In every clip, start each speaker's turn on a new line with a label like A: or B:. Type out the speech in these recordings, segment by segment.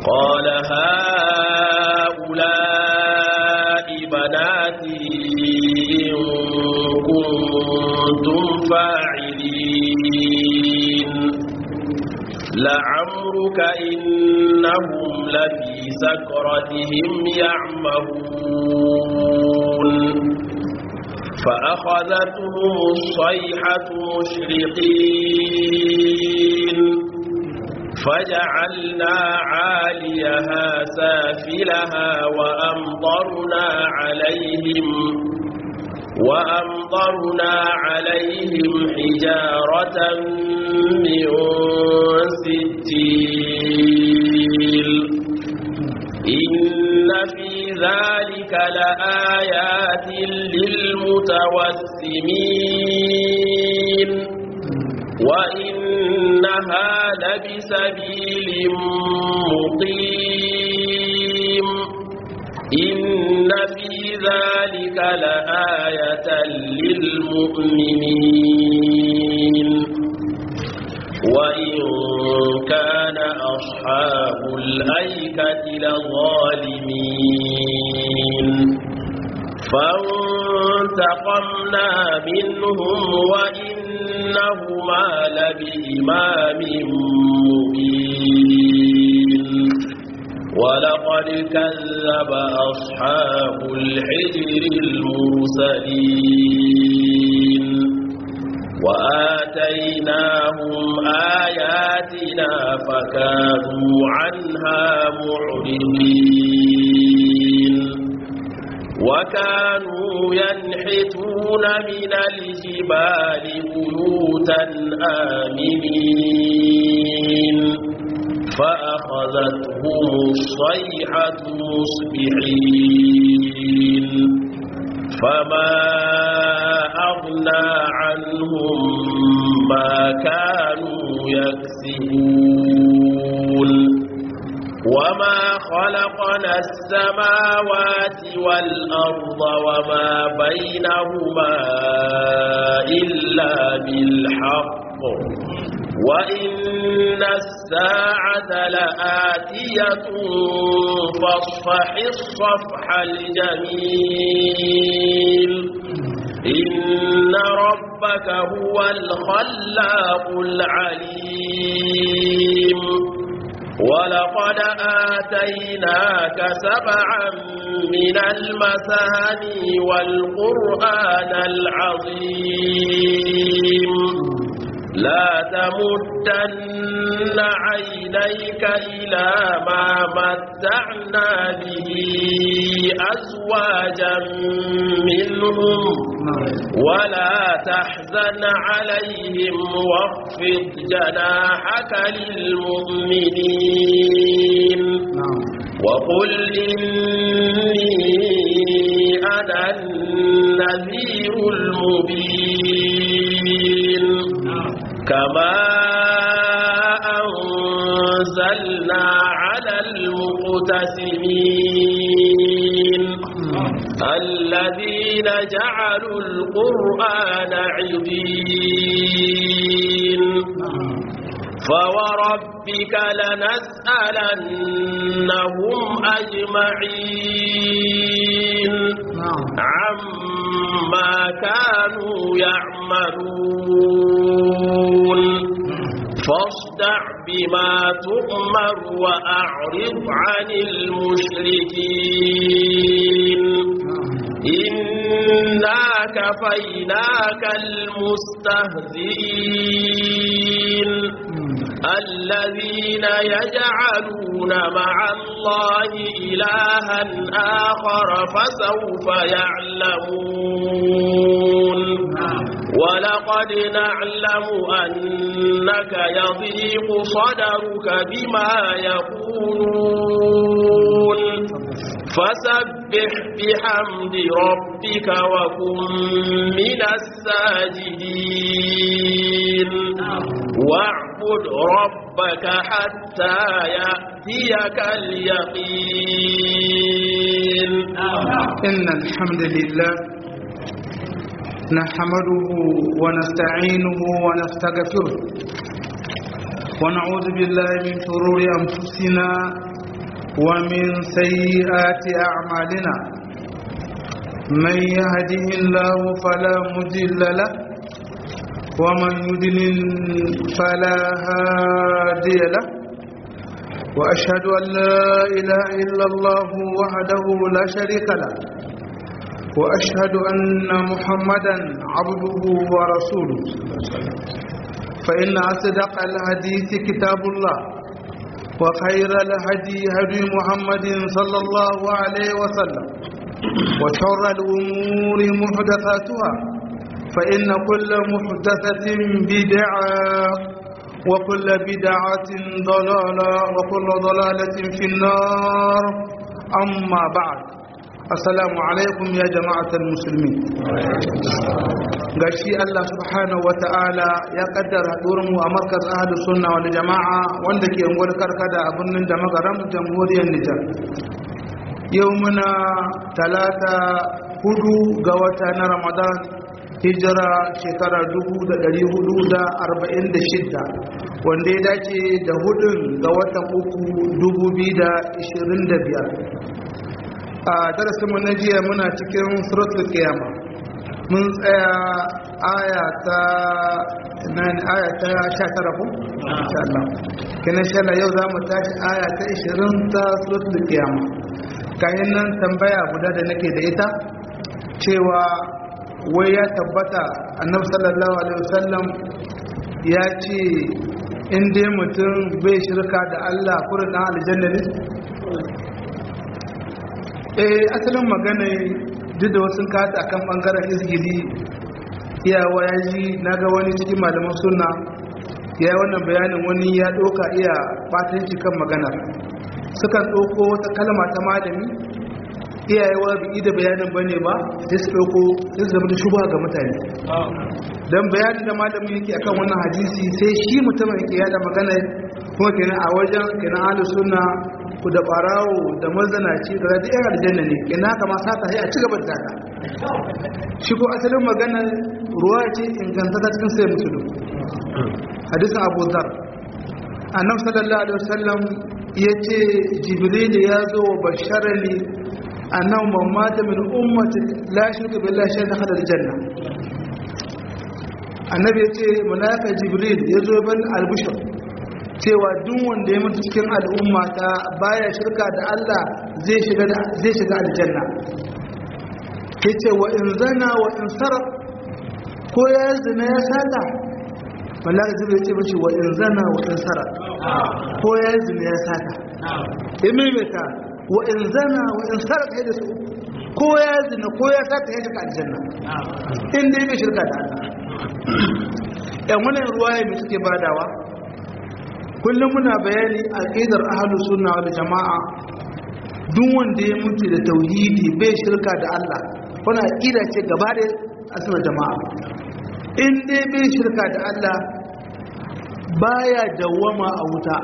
A: قال هؤلاء بناتي إن كنتم فاعلين لعمرك إنهم لفي سكرتهم يعمهون فأخذتهم الصيحة مشرقين فجعلنا عاليها سافلها وأمطرنا عليهم وأمطرنا عليهم حجارة من سجيل إن في ذلك لآيات للمتوسمين وإنها لبسبيل مقيم إن في ذلك لآية للمؤمنين وإن كان أصحاب الأيكة لظالمين فانتقمنا منهم وإنهما لبإمام مبين ولقد كذب أصحاب الحجر المرسلين وآتيناهم آياتنا فكانوا عنها معرضين وكانوا ينحتون من الجبال بيوتا آمنين فأخذتهم الصيحة مصبحين فما أغنى عنهم ما كانوا يكسبون وما خلقنا السماوات والأرض وما بينهما إلا بالحق وإن الساعة لآتية فاصفح الصفح الجميل إن ربك هو الخلاق العليم ولقد آتيناك سبعا من المثاني والقرآن العظيم لا تمدن عينيك إلى ما متعنا به أزواجا منهم ولا تحزن عليهم واخفض جناحك للمؤمنين وقل إني أنا النذير المبين كما أنزلنا على المقتسمين الذين جعلوا القرآن عظيم فوربك لنسألنهم أجمعين عما كانوا يعملون فاصدع بما تؤمر وأعرض عن المشركين إنا كفيناك المستهزئين الذين يجعلون مع الله إلها آخر فسوف يعلمون ولقد نعلم أنك يضيق صدرك بما يقولون فسبح بحمد ربك وكن من الساجدين واعبد ربك حتى يأتيك اليقين
B: إن الحمد لله نحمده ونستعينه ونستغفره ونعوذ بالله من شرور أنفسنا ومن سيئات أعمالنا من يهده الله فلا مضل له ومن يضلل فلا هادي له وأشهد أن لا إله إلا الله وحده لا شريك له وأشهد أن محمدا عبده ورسوله فإن أصدق الحديث كتاب الله وخير الهدي هدي محمد صلى الله عليه وسلم وشر الأمور محدثاتها فإن كل محدثة بدعة وكل بدعة ضلالة وكل ضلالة في النار أما بعد السلام عليكم يا جماعة المسلمين gashi Allah subhanahu wata'ala ya kaddara mu a markaz ahlus sunna wal jama'a wanda ke ungwar karkada a birnin da magaram jamhuriyar Nijar yau muna talata hudu ga wata na Ramadan hijira shekara 1446 wanda ya dace da hudun ga watan uku 2025 a darasinmu na jiya muna cikin suratul qiyama mun tsaya aya ta nan aya ta 19 ko insha Allah kina insha Allah yau zamu tashi aya ta 20 ta suratul qiyama kayan nan tambaya guda da nake da ita cewa wai ya tabbata annabi sallallahu alaihi wasallam ya ce in dai mutum bai shirka da Allah kurin dan aljanna ne eh asalin magana duk da wasu kata akan bangaren izgili iyawa ya ji na ga wani cikin malaman sunna ya yi wannan bayanin wani ya ɗauka iya batanci kan maganar sukan ɗauko wata kalma ta malami iyayewa bi da bayanin ba ne ba sai su ɗauko sai su zama da shuba ga mutane don bayanin da malamin yake akan wannan hadisi sai shi mutumin yake yada magana kuma kenan a wajen kenan ahlus sunna ku da barawo da mazanaci da radi yan aljanna ne ina kama sata sai a ci gaba da taka shi ko asalin magana ruwa ce inganta ta cikin sai musulun hadisin abu dhar annabi sallallahu alaihi wasallam yace jibril ya zo wa basharani annahu man mata min ummati la shirka billahi shay'an dakhala aljanna annabi yace malaika jibril ya zo ban albushar cewa duk wanda ya mutu cikin al'umma ta baya shirka da Allah zai shiga zai shiga aljanna yace wa in zana wa in sarq ko ya zina ya sata malaka jibril yace mashi wa in zana wa in sarq ko ya zina ya sata imimita wa in zana wa in sarq ya su ko ya zina ko ya sata ya shiga aljanna in dai bai shirka da Allah yan wannan ruwaya mai suke badawa kullum muna bayani a ƙidar ahalus sunna wal jama'a duk wanda ya mutu da tauhidi bai shirka da Allah wani aƙida ce gaba da asibar jama'a in dai bai shirka da Allah baya dawwama a wuta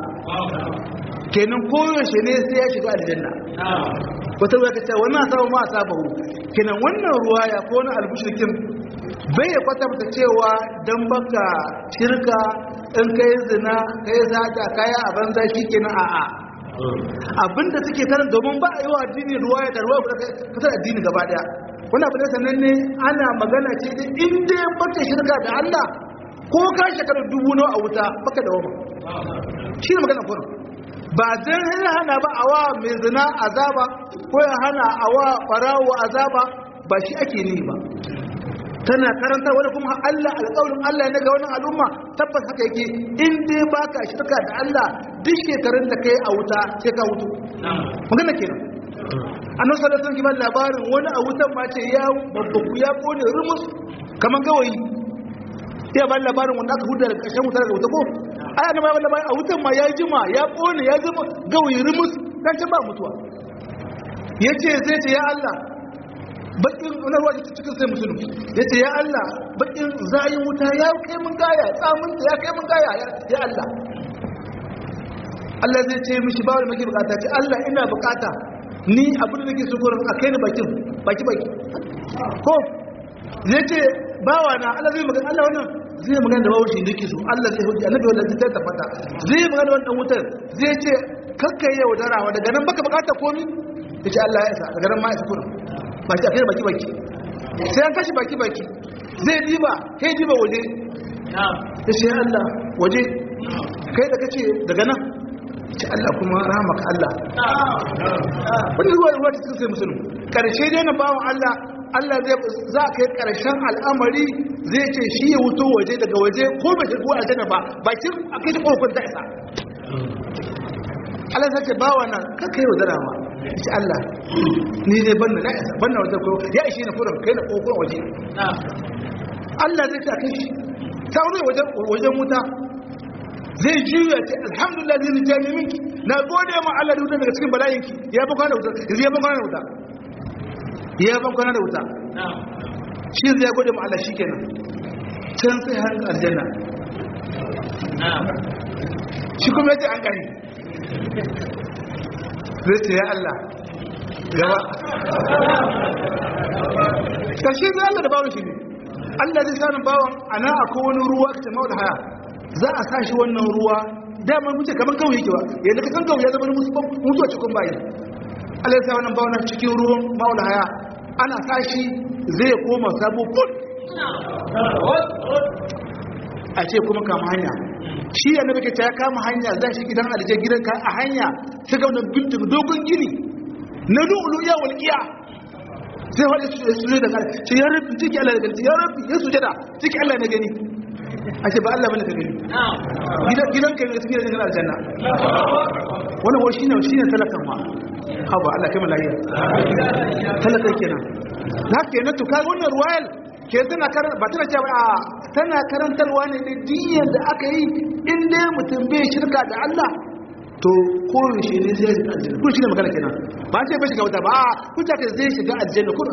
B: kenan koyaushe ne sai ya shiga aljanna wata ruwa ka ce wannan sabu ma sabahu kenan wannan ruwa ya ko wani albushirkin bai ya kwatanta cewa don baka shirka in ka yi zina ka yi zata ka yi a banza shi kenan a'a abinda suke karin domin ba a yi wa addini ruwa ya da ruwa fitar addini gaba daya wani abu da sannan ne ana magana ce da inda ya baka shirka da Allah ko ka shekarar dubu nawa a wuta baka da wama shi ne magana kurin ba zan hana ba a wa mai zina azaba ko ya hana a wa ɓarawo azaba ba shi ake ni ba tana karanta wani kuma Allah alƙawarin Allah ne ga wannan al'umma tabbas haka yake in dai baka shirka da Allah duk shekarun da kai a wuta sai ka wuto magana kenan annabi sallallahu alaihi wasallam labarin wani a wutan ma ce ya babbaku ya kone rumus kaman gawayi iya ba labarin wanda aka huda daga ƙarshen wuta daga wuta ko ai annabi ba labarin a wutan ma ya jima ya kone ya zama gawayi rumus dan can ba mutuwa yace zai ce ya Allah bakin na ruwa ta cikin sai musulun ya ce ya Allah bakin zayin wuta ya kai mun gaya tsamunta ya kai mun gaya ya Allah Allah zai ce mishi ba wani maki bukata ce Allah ina bukata ni abin da ke so gurin a kai ni bakin baki baki ko zai ce bawa na Allah zai magana Allah wannan zai magana da bawashi da kisu Allah zai hujja annabi wanda zai tabbata zai magana da wannan wutar zai ce kakka yi yaudarawa daga nan baka bukata komi yace Allah ya isa daga nan ma isa kurin baki akai baki baki sai an kashi baki baki zai diba kai diba waje yace ya Allah waje kai da kace daga nan ce Allah kuma rahmaka Allah wani ruwa ruwa cikin sai musulun karshe dai na bawan Allah Allah zai za ka yi karshen al'amari zai ce shi ya wuto waje daga waje ko bai shigo aljanna ba bakin akai ta kokon ta isa Allah zai ce bawa nan ka kai wadara ma ce Allah ni dai ban na isa ban na wata ko ya ishe na furan kai na kokon waje Allah zai ta kai shi ta wani wajen wajen wuta zai juya ce alhamdulillah zai ni jami minki na gode ma Allah da wuta daga cikin bala'inki ya ban kwana da wuta yanzu ya ban kwana da wuta ya ban kwana da wuta shi zai ya gode ma Allah shi kenan can sai har aljanna shi kuma yace an gani zai ce ya Allah gaba karshe zai Allah da bawon shi ne Allah zai sanin bawon ana akwai wani ruwa kace mawda haya za a sashi wannan ruwa damar mutu kamar kawai yake ba yadda ka san kawai ya zama mutuwa cikin bayi Allah ya sa wannan bawana cikin ruwan maula haya ana sashi zai koma sabo kul a ce kuma kama hanya shi yana bake ta ya kama hanya za shi gidan alije gidan ka a hanya ta ga wannan bintin dogon gini na lu'ulu ya walƙiya sai wani su ne da kare ce ya rabi ciki Allah da gani ya rabi ya sujada ciki Allah na gani ake ba Allah bane ka gani gidan kai ne cikin gidan aljanna wannan wai shine shine talakan ma haba Allah kai malaiya talakan kenan na kenan to kai wannan royal ke tana karan ba tana cewa a tana karantarwa ne da diyan da aka yi in dai mutum bai shirka da Allah to ko shi ne zai shiga aljanna ko shi ne magana kenan ba ce bai shiga wuta ba ku ta zai shiga aljanna ko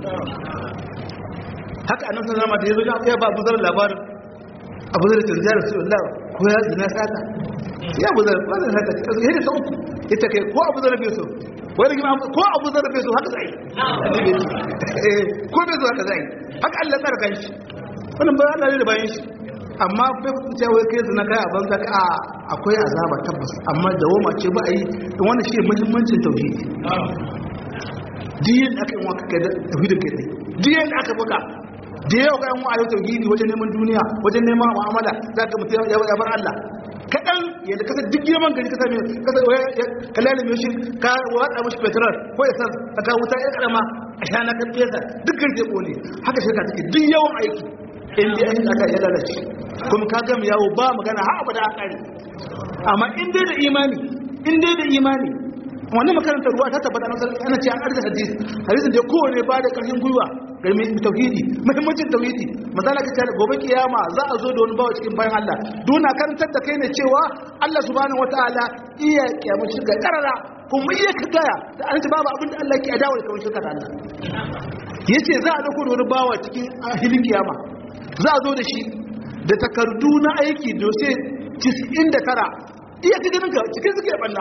B: haka annabi sallallahu alaihi wasallam da yazo ya ba buzar labarin abu zai tunziya da su Allah ko ya zina sata ya abu zai ba zai sata ya da uku ita kai ko abu zai bai so wani gina ko abu zai bai so haka zai ko bai so haka zai haka Allah tsara kan shi wannan ba Allah ne da bayan shi amma bai kuce wai kai zina kai a banza ka akwai azaba tabbas amma dawoma ce ba a yi wannan shi muhimmancin tauhidi diyan aka yi wa kai da tauhidin kai diyan aka buga da yau ga yan wa ayyukan tauhidi wajen neman duniya wajen neman mu'amala za ka mutu ya bar Allah kaɗan yadda kasa duk girman gari kasa mai kasa ka lalime shi ka watsa mashi petrol ko ya san ka kawo wuta ya karama a shana kan fesa duk gari zai kone haka shirka take duk yawan aiki in dai an aka ya lalace kuma ka gama yawo ba magana har abada a kare amma in dai da imani in dai da imani wannan makarantar ruwa ta tabbata ana ce an arzikin hadisi hadisin da kowane ba da ƙarfin gwiwa garmin tauhidi muhimmancin tauhidi misali ka tare gobe kiyama za a zo da wani bawa cikin bayan Allah duna karantar da kai ne cewa Allah subhanahu wataala iya kiyama shirka karara kuma iya kagaya da an ce babu abin da Allah ke adawa da kawai shirka da Allah yace za a dauko da wani bawa cikin hilin kiyama za a zo da shi da takardu na aiki dose 99 iya cikin ka cikin suke balla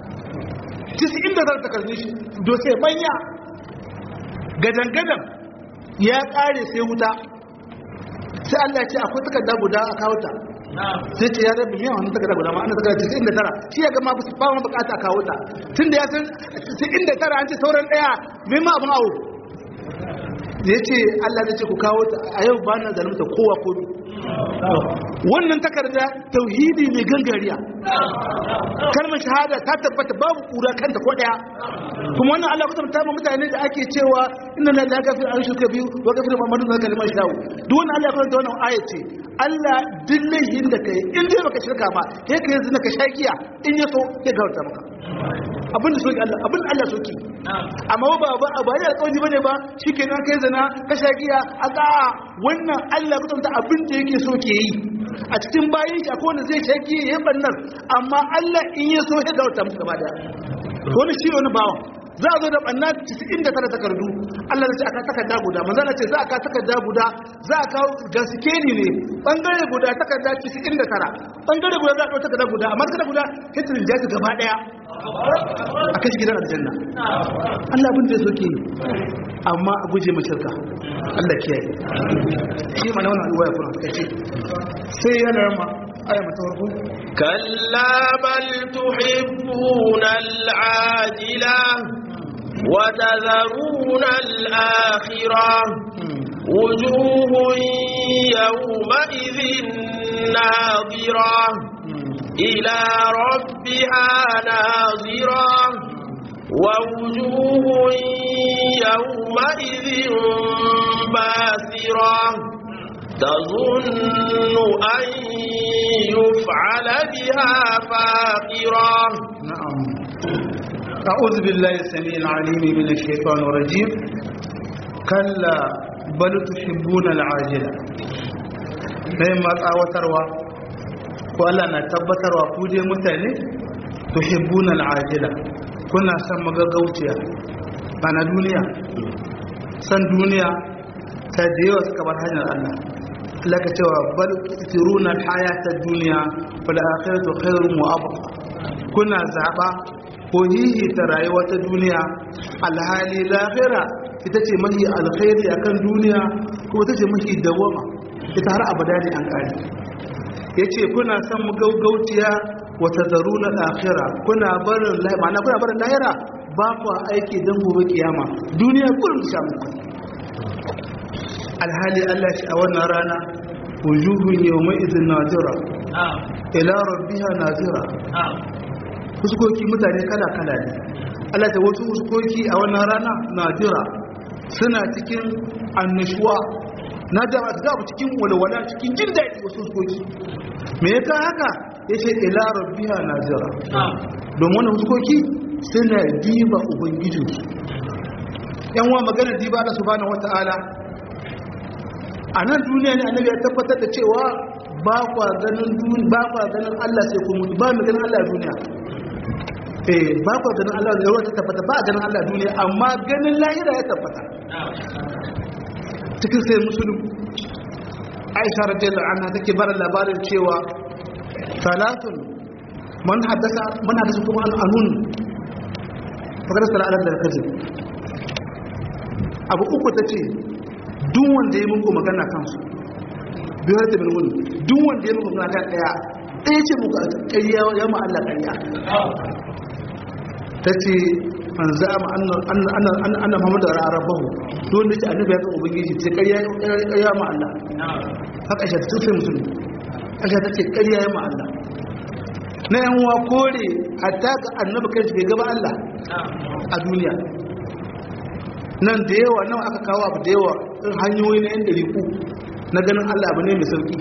B: 99 takardun shi dose manya gadan-gadan ya kare sai wuta sai Allah ce akwai takarda guda a kawo ta sai ce ya rabu miyan wani takarda guda ma ana takarda cikin da tara shi ya gama ba wani bukata a kawo ta tun da ya san cikin da tara an ce sauran daya mai ma abin awo da ya ce Allah zai ce ku kawo ta a yau ba na zalunta kowa ko wannan takarda tauhidi mai gangariya kalmar shahada ta tabbata babu kura kanta ko daya kuma wannan Allah kusa ta mutane da ake cewa inna la yaghfiru an shirka biyu wa yaghfiru ma dun kalmar shahu duk wannan Allah kusa wannan aya ce Allah dillahin da kai in dai baka shirka ba sai kai yanzu ka shakiya in ya so ya gawarta maka abin da soki Allah abin Allah soki amma ba ba ba ya alƙawari bane ba shikenan kai zina ka shakiya aka wannan Allah kusa ta abin da yake so ke yi a cikin bayin shi akwai wanda zai shaki ya yi bannan amma Allah in ya so ya gawarta musu gaba daya wani shi wani bawan za a zo da ɓanna 99 takardu Allah da ce aka takarda guda manzana ce za a ka takarda guda za a kawo gaskeni ne ɓangare guda takarda 99 ɓangare guda za a kawo takarda guda amma takarda guda hitirin jaji gaba ɗaya a kashi gidan aljanna Allah abin da ya soke yi amma a guje mai shirka Allah kiyaye shi ma na wannan alwaya kuma kace sai yana rama aya mata farko
A: كلا بل تحبون العاجلة وتذرون الآخرة وجوه يومئذ ناظرة إلى ربها ناظرة ووجوه يومئذ باسرة تظن أن يفعل بها فاقرة
B: نعم أعوذ بالله السميع العليم من الشيطان الرجيم كلا بل تحبون العاجلة نعم تsawatarwa ko Allah na tabbatarwa ku dai mutane tuhibbuna al'ajila kuna son magagauciya bana duniya san duniya ta da yawa suka bar hanyar Allah Allah ka cewa bal tiruna al-hayata ad-dunya wal akhiratu khairun wa abqa kuna zaba ko hihi ta rayuwa ta duniya alhali lahira ita ce mahi alkhairi akan duniya kuma ita ce mahi dawama ita har abada ne an kare yace kuna son mu gaugautiya wa tazaruna al-akhira kuna barin ma'ana kuna barin lahira ba ku aiki dan gobe kiyama duniya kullum sha muku alhali Allah shi a wannan rana wujuhun yawma idhin nazira ila rabbiha nazira fuskoki mutane kala kala ne Allah ta wasu fuskoki a wannan rana nazira suna cikin annashuwa na da ga cikin walwala cikin jin daɗi wasu fuskoki me yasa haka yace ila rabbiha nazira don wannan fuskoki suna diba ubangijinsu yan wa magana diba Allah subhanahu wataala a nan duniya ne annabi ya tabbatar da cewa ba kwa ganin duniya ba kwa ganin Allah sai ku mutu ba mu ganin Allah duniya eh ba kwa ganin Allah da ruwa ta tabbata ba ganin Allah duniya amma ganin lahira ya tabbata cikin sai musulun Aisha radiyallahu anha take bar labarin cewa salatun man haddasa man haddasa kuma al-anun fakar sala ala da kaji abu uku tace duk wanda ya muku magana kansu biyar da bin wani duk wanda ya muku magana daya ɗaya ce muku ƙarya ya ma Allah ƙarya ta ce an za ma annan muhammadu da ra'arar bahu duk wanda ce annabi ya kan ubangiji ce ƙarya ma Allah haka aisha ta sai musulmi aisha ta ce ƙarya ya ma Allah na yan wa kore hatta ga annabi kai bai gaba Allah a duniya nan da yawa nan aka kawo abu da yawa in hanyoyi na yan dariku na ganin Allah abu ne mai sauki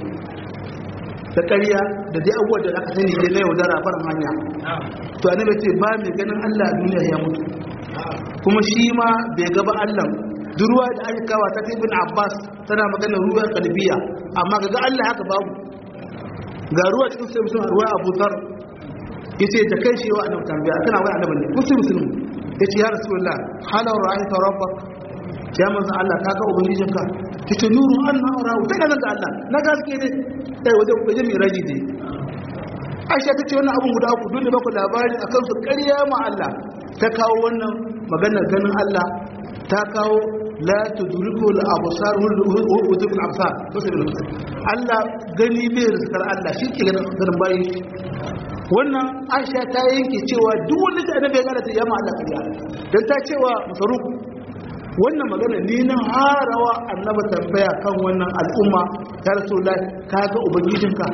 B: da ƙarya da dai abubuwa da aka sani dai na yaudara farin hanya to annabi ce ba mai ganin Allah a duniya ya mutu kuma shi ma bai gaba Allah duruwa da aka kawo ta ibn Abbas tana magana ruwa kalbiya amma ga Allah haka babu ga ruwa cikin sai musulun ruwa Abu Dhar yace da kai shi wa annabi tambaya kana wai annabi ne musulmi yace ya rasulullah hala ra'ayta rabbak ya manzo Allah kaga ubangijinka yace nuru anna ra'u ta ga Allah na gaske ne sai waje waje mai raji ne Aisha tace wannan abun guda uku dole ba ku labari akan su ƙarya ma Allah ta kawo wannan maganar ganin Allah ta kawo la tudriku al-absar wa tudriku al-absar to sai Allah gani bai rizkar Allah shi ke ganin bayin wannan aisha ta yanke cewa duk wanda ta annabi ya gane ta yamma Allah kariya dan ta cewa musaruk wannan magana ni na harawa annaba tambaya kan wannan al'umma ya rasulullahi ka ga ubangijinka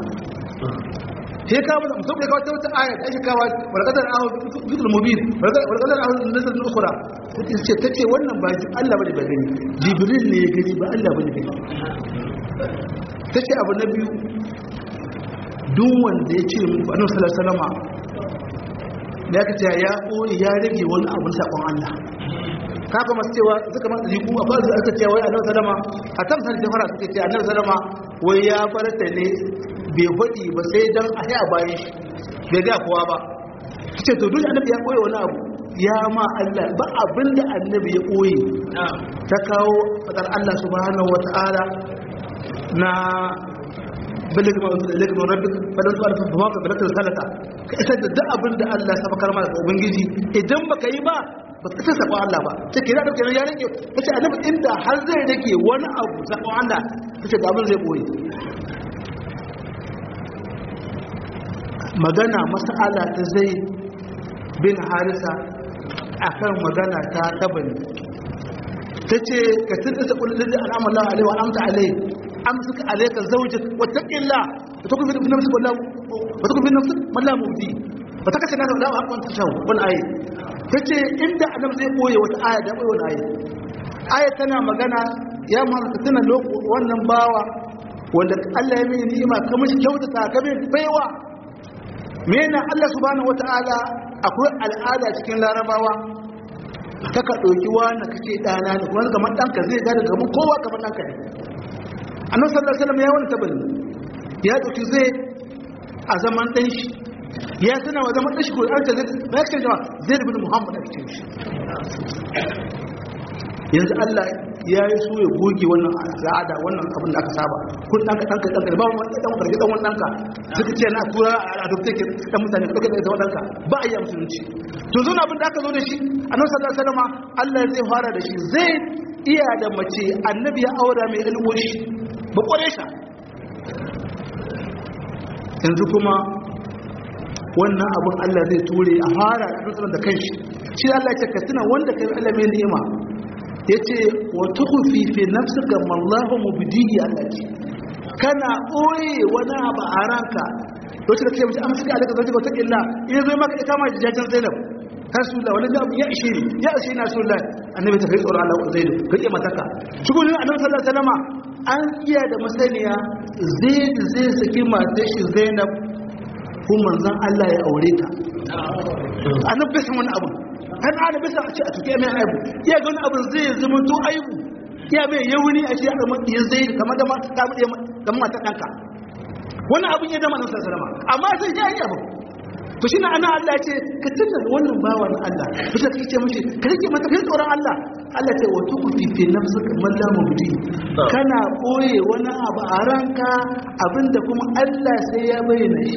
B: sai ka mu mutum da kawai wata aya ta shikawa walqadar ahu fitul mubin walqadar ahu nasr ukhra ce tace wannan ba Allah bane ba gani jibril ne ya gani ba Allah bane gani tace abu na biyu duk wanda ya ce muku annabi sallallahu alaihi wasallam da ya kace ya koyi ya rage wani abu sakon Allah kaga masu cewa suka masu riku a ba su aka cewa wai annabi sallama a kan san jafara suke ce annabi sallama wai ya farata ne bai faɗi ba sai dan a yi a bayan shi bai ga kowa ba ce to duk annabi ya koyi wani abu ya ma Allah ba abinda annabi ya koyi ta kawo fadar Allah subhanahu wataala na balle kuma wasu da ilaikun rabbi fadan su alfa ba ka balatar salata ka isar da duk abin da Allah ya saba karma da ubangiji idan baka yi ba ba ka isa saba Allah ba sai ke da dauke ya rike kace annabi inda har zai rike wani abu saba Allah kace da abin zai boye magana mas'ala ta zai bin harisa akan magana ta tabani ta ce ka tuntuta kullum da al'amar Allah alaihi wa amta alaihi amsuka alaika zawjik wa taqilla wa takun fi nafsika wallahu wa takun fi nafsika wallahu mubdi wa takasha nasa da hakan ta shawo wani ayi tace inda annabi zai koye wata aya da koyi wani ayi aya tana magana ya muhammad tana loko wannan bawa wanda Allah ya mini ni'ima ka mishi kyautata ka min baiwa mena Allah subhanahu wataala akwai al'ada cikin larabawa ta ka ɗauki wani kake ɗana ne kuma kamar ɗanka zai gada gaban kowa kamar ɗanka ne annan sallallahu alaihi wasallam ya wani tabari ya ɗauki zai a zaman ɗan shi ya tana wa zaman ɗan shi ko an ta zai ba ya cewa zai da bin muhammad a cikin shi yanzu allah ya yi so ya goge wannan al'ada wannan abin da aka saba kun ɗanka ɗanka ɗanka ba wani ɗan ƙarfi ɗan wani ɗanka suka ce na tura a adopte ke ɗan mutane ɗauke da ita ɗanka ba a yi musulunci to zo abin da aka zo da shi annabi sallallahu alaihi wasallam Allah zai fara da shi zai iya da mace annabi ya aura mai ilmoshi ba kware sha yanzu kuma wannan abin Allah zai ture a fara da annabi da kanshi shi Allah ya ce ka tuna wanda kai Allah mai ni'ima yace wa tukhfi fi nafsika ma Allahu mubdihi allati kana oye wani abu a ranka lokacin da kake mace amsa ka daga zai wata illa in zai maka ita ma jajan Zainab rasulullah wani da ya ishe ni ya ishe ni rasulullah annabi ta kai tsoron Allah ko zaidu ka ke mataka cikin annabi sallallahu alaihi wasallam an iya da masaniya zaid zai saki matar shi Zainab ko manzon Allah ya aure ta annabi bai san wani abu kan ana bisa a ce a tuke mai aibu iya ga wani abu zai zama to aibu iya mai yawuni a ce ya zama ya zai kamar da ta mu da mata kanka wani abin ya zama nan sallama amma sai ya yi abu to shi na ana Allah ce ka tunda wannan bawa na Allah to sai kake ce mishi ka rike mata kai tsoron Allah Allah ce wa tukufi fi nafsika man la mubdi kana koye wani abu a ranka abinda kuma Allah sai ya bayyana shi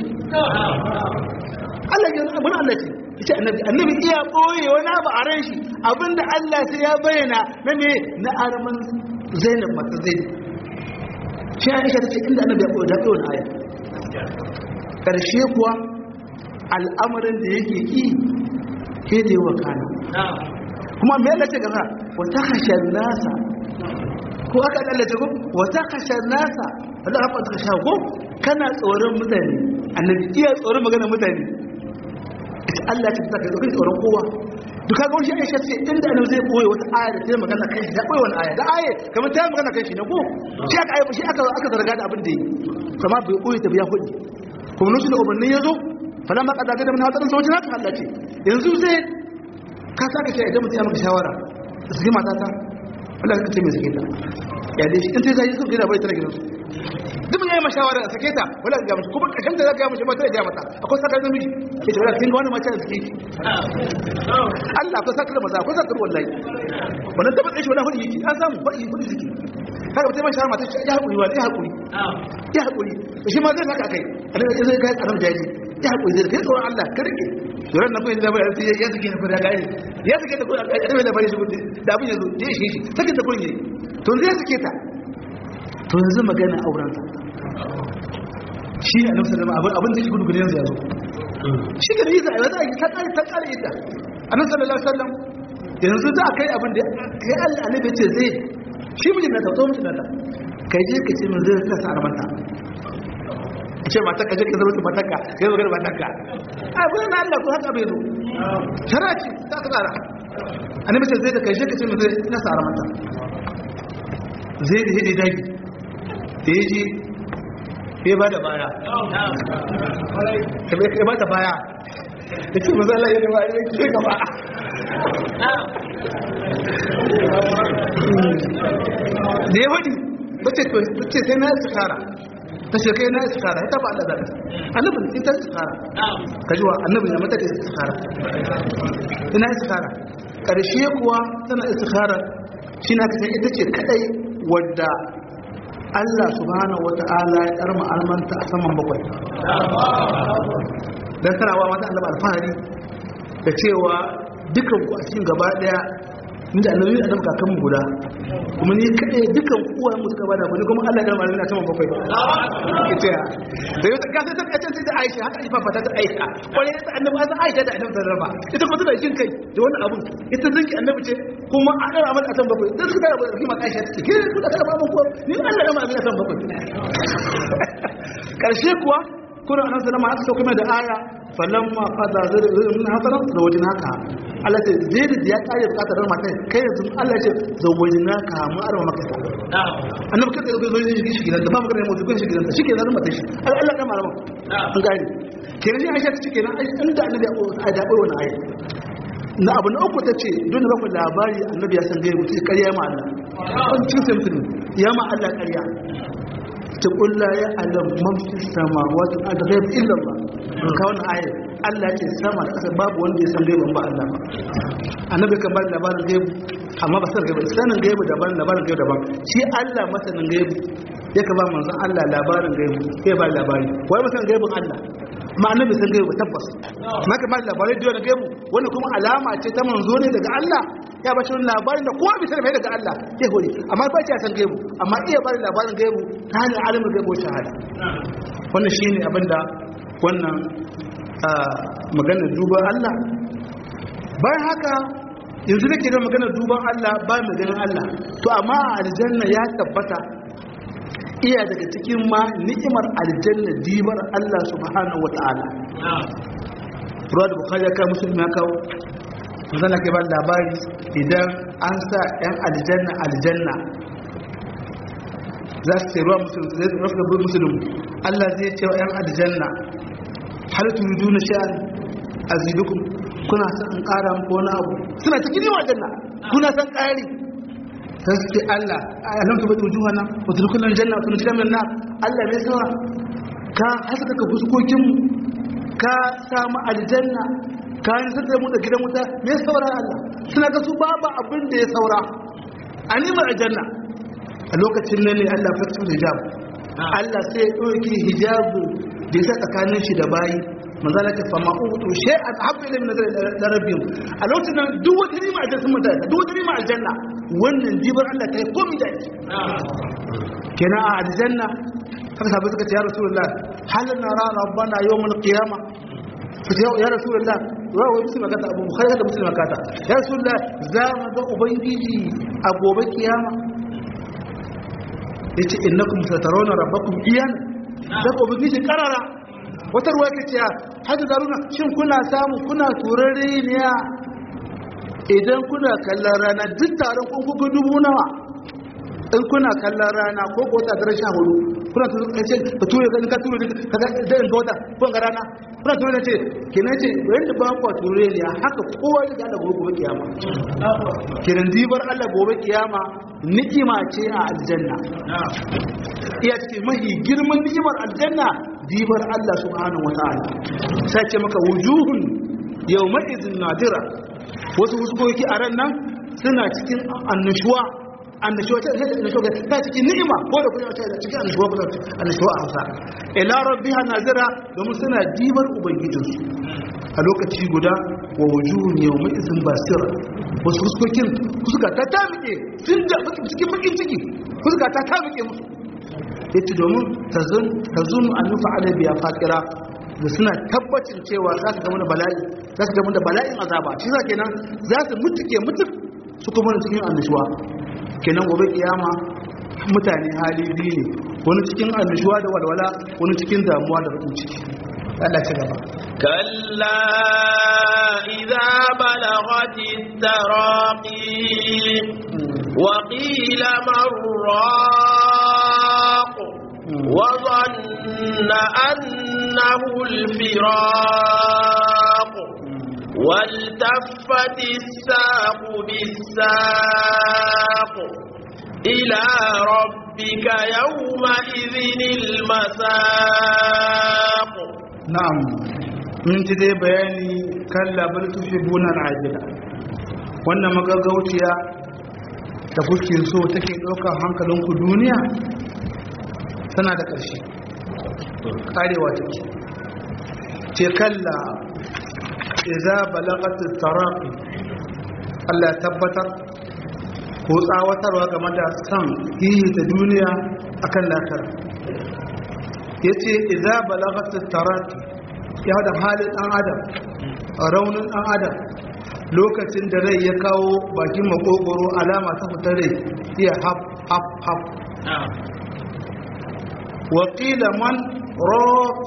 B: Allah ya abun Allah ce yace annabi annabi iya koye wani abu a ran shi abinda Allah sai ya bayyana na me na arman Zainab mata Zainab shi Aisha tace inda annabi ya koyi da koyi aya karshe kuwa al'amarin da yake ki ke da yawa kana kuma me yalla ce gaba wata khashar nasa ko aka dallace ko wata khashar nasa wala haka ta khashar ko kana tsoron mutane annabi iya tsoron magana mutane Allah ya tsaka kai tsoron kowa duka ga wani Aisha ce inda annabi zai koyi wata aya da ta magana kan shi da koyi wani aya da aya kamar ta magana kan shi ne ko shi aka shi aka aka zarga da abin da yi kamar bai koyi ta biya kudi kuma lokacin da ubannin ya zo fala ma kada da mun hadarin sauci na Allah ce yanzu sai ka saka shi idan mutum ya maka shawara sai mata ta Allah ka ce mai sake ta ya dai shi in sai sai suka gida bai tare gidansu duk mun yi ma shawara a sake ta wala ga mutum kuma kashin da zaka ga mutum mata ya mata akwai sakar namiji ke ce wala kin ga wani mace da sake Allah ko sakar maza ko sakar wallahi wannan tabbata shi wala hudi yake an samu fa'i hudi ziki kaga mutum ma shawara mata ya hakuri wa ya hakuri ya hakuri shi ma zai haka kai annabi zai ga annabi jaji ya haƙuri zai kai tsoron Allah ka rike yoran na kuyin labarai sai ya suke na kuda gari ya suke da kuda gari ɗaya labarai shi kudi da abin yanzu ya ishe shi sakin da kurin yayi to zai suke ta to yanzu magana auren ta shi ne annabi sallama abin abin da shi gudu gudu yanzu ya zo shi ga yi zai zai ta kare ta kare ita annabi sallallahu alaihi wasallam yanzu za a kai abin da kai Allah annabi ce zai shi mijin na ta to mijin na ta kai je ka ce min zai ka sa armanta ce matarka je ka zama ta matarka sai magana matarka abin na Allah ko haka bai zo shara ce ta ka tsara annabi sai zai da kai je ka ce mu zai ina sa mata zai da hidi dagi da ya ji ya ba da baya ya ba da baya da ce maza Allah ya da baya ya ce gaba da ya wadi ta ce sai na tsakara ta ce kai na iskara ita ba Allah da annabin ita iskara ka jiwa annabin ya mata da iskara ina iskara karshe kuwa tana iskara shi na kasan ita ce kadai wadda Allah subhanahu wata'ala ya karma almanta a saman bakwai dan tarawa mata Allah alfahari da cewa dukan ku a cikin gaba daya ni da annabi annabi kakan mu guda kuma ni kadai dukan uwa mu suka bada ni kuma Allah ya karma almanta a saman bakwai ita ya da yau ka sai ta kace da Aisha haka ifa fata ta Aisha kwarai ta annabi azan Aisha da annabi raba ita kuma tana jin kai da wannan abun ita zinki annabi ce kuma a dara mata a saman bakwai dan suka tara da kima Aisha take ke ku da karma mun ko ni Allah ya karma almanta a saman bakwai karshe kuwa kuna nan sallama aka sauka mai da aya falamma qada zalika min hasaran zawajnaka Allah ce zai da ya kare bukatar mata kai yanzu Allah ya ce zawajnaka mu arma maka ta annabi kai da zo shi shi gidan da ba magana mu zuwa shi gidan shi ke zan mata shi Allah da malama an gani kenan shi Aisha take kenan inda annabi ya da bai wannan aya na abu na uku tace don da baku labari annabi ya san gaibu sai ƙarya ma Allah an cikin sai mutum ya ma Allah ƙarya ta kulla ya alam mafi sama wata a daga yabi illa ba ka wani ayat Allah ce sama da ƙasa babu wanda ya san gaiban ba Allah ba annabi kan ba labarin gaibu amma ba san gaibu sanin gaibu daban labarin gaibu daban shi Allah masanin gaibu ya ka ba manzon Allah labarin gaibu sai ba labari wai masanin gaibun Allah ma annabi san gaibu tabbas maka ba labarai da wani gaibu wannan kuma alama ce ta manzo ne daga Allah ya ba shi wani labarin da kowa bisa mai daga Allah ya hori amma ba ce san gaibu amma iya bada labarin gaibu ta hanyar alimin gaibu shahada wannan shine abinda wannan maganar duban Allah bayan haka yanzu nake da maganar duban Allah ba mu ganin Allah to amma a aljanna ya tabbata iya daga cikin ma ni'imar aljanna dibar Allah subhanahu wata'ala ruwa da bukhari ya kawo musulmi ya kawo zan ke ba labari idan an sa 'yan aljanna aljanna za su ce ruwa musulmi zai rafi gabar musulmi Allah zai ce wa 'yan aljanna har turidu na sha'an azidukum kuna san in ƙara muku wani abu suna cikin yawa aljanna kuna san ƙari sai su ce Allah alam tuba tujuha na wa tudkhulul janna wa tunjina min nar Allah ne sawa ka haska ka fuskokin mu ka samu aljanna ka yi sai mu da gidan wuta me saura Allah suna ga su babu abin da ya saura animar aljanna a lokacin nan ne Allah fatin hijab Allah sai ya ɗauki hijabu da ya tsakanin shi da bayi manzala ta fama utu shay'an habba ila min da rabbihim a lokacin nan duk wata rima aljanna sun mutane duk wata rima aljanna wannan jibar Allah ta yi komi da shi kenan a aljanna haka sabai suka ce ya rasulullah hal nara rabbana yawmal qiyamah ya rasulullah wa wa musulma kata abu bukhari da musulma kata ya rasulullah za mu ga ubangiji a gobe kiyama yace innakum satarawna rabbakum iyan da ubangiji karara wata ruwa ke cewa hajji zaruna shin kuna samu kuna turare ne idan kuna kallon rana duk taron kun kuka dubu nawa in kuna kallon rana ko ko ta daren sha hudu kuna turare ce ka ture ka ka ture ka ga da in gota ko ga rana kuna ture ce kenan ce wanda ba ku turare ne haka kowa ya ga gobe gobe kiyama kenan dibar Allah gobe kiyama ni'ima ce a aljanna iya ce mahi girman ni'imar aljanna dibar Allah subhanahu wa ta'ala sai ce maka wujuhun yawma idhin nadira wasu huskoki a ran nan suna cikin annashuwa annashuwa ta sai annashuwa ta cikin ni'ima ko da kuma ta cikin annashuwa ko annashuwa a Hausa ila rabbiha nazira domin suna dibar ubangijinsu a lokaci guda wa wujuhun yawma idhin basira wasu huskokin fuska ta tamike sun da cikin bakin ciki fuska ta tamike musu yace domin ta zunu an nufa alabiya fakira da suna tabbacin cewa za su gama da bala'i za su gama da bala'in azaba shi za kenan za su mutu ke mutu su kuma da cikin annishuwa kenan gobe kiyama mutane hali biyu ne wani cikin annishuwa da walwala wani cikin damuwa da bakin ciki Allah ci gaba
A: كلا إذا بلغت التراقي وقيل من راق وظن أنه الفراق والتفت الساق بالساق إلى ربك يومئذ المساق
B: na'am mun ji dai bayani kan labar tuhibbuna al'ajila wannan magagauciya da kuke so take ɗaukar hankalinku duniya tana da ƙarshe karewa take ce kalla iza balaghat taraqi Allah ya tabbatar ko tsawatarwa game da san hihi ta duniya akan lakar yace iza balaghat taraqi ya da halin dan adam raunin dan adam lokacin da rai ya kawo bakin makogoro alama ta fitar rai iya hap hap hap waƙila man rock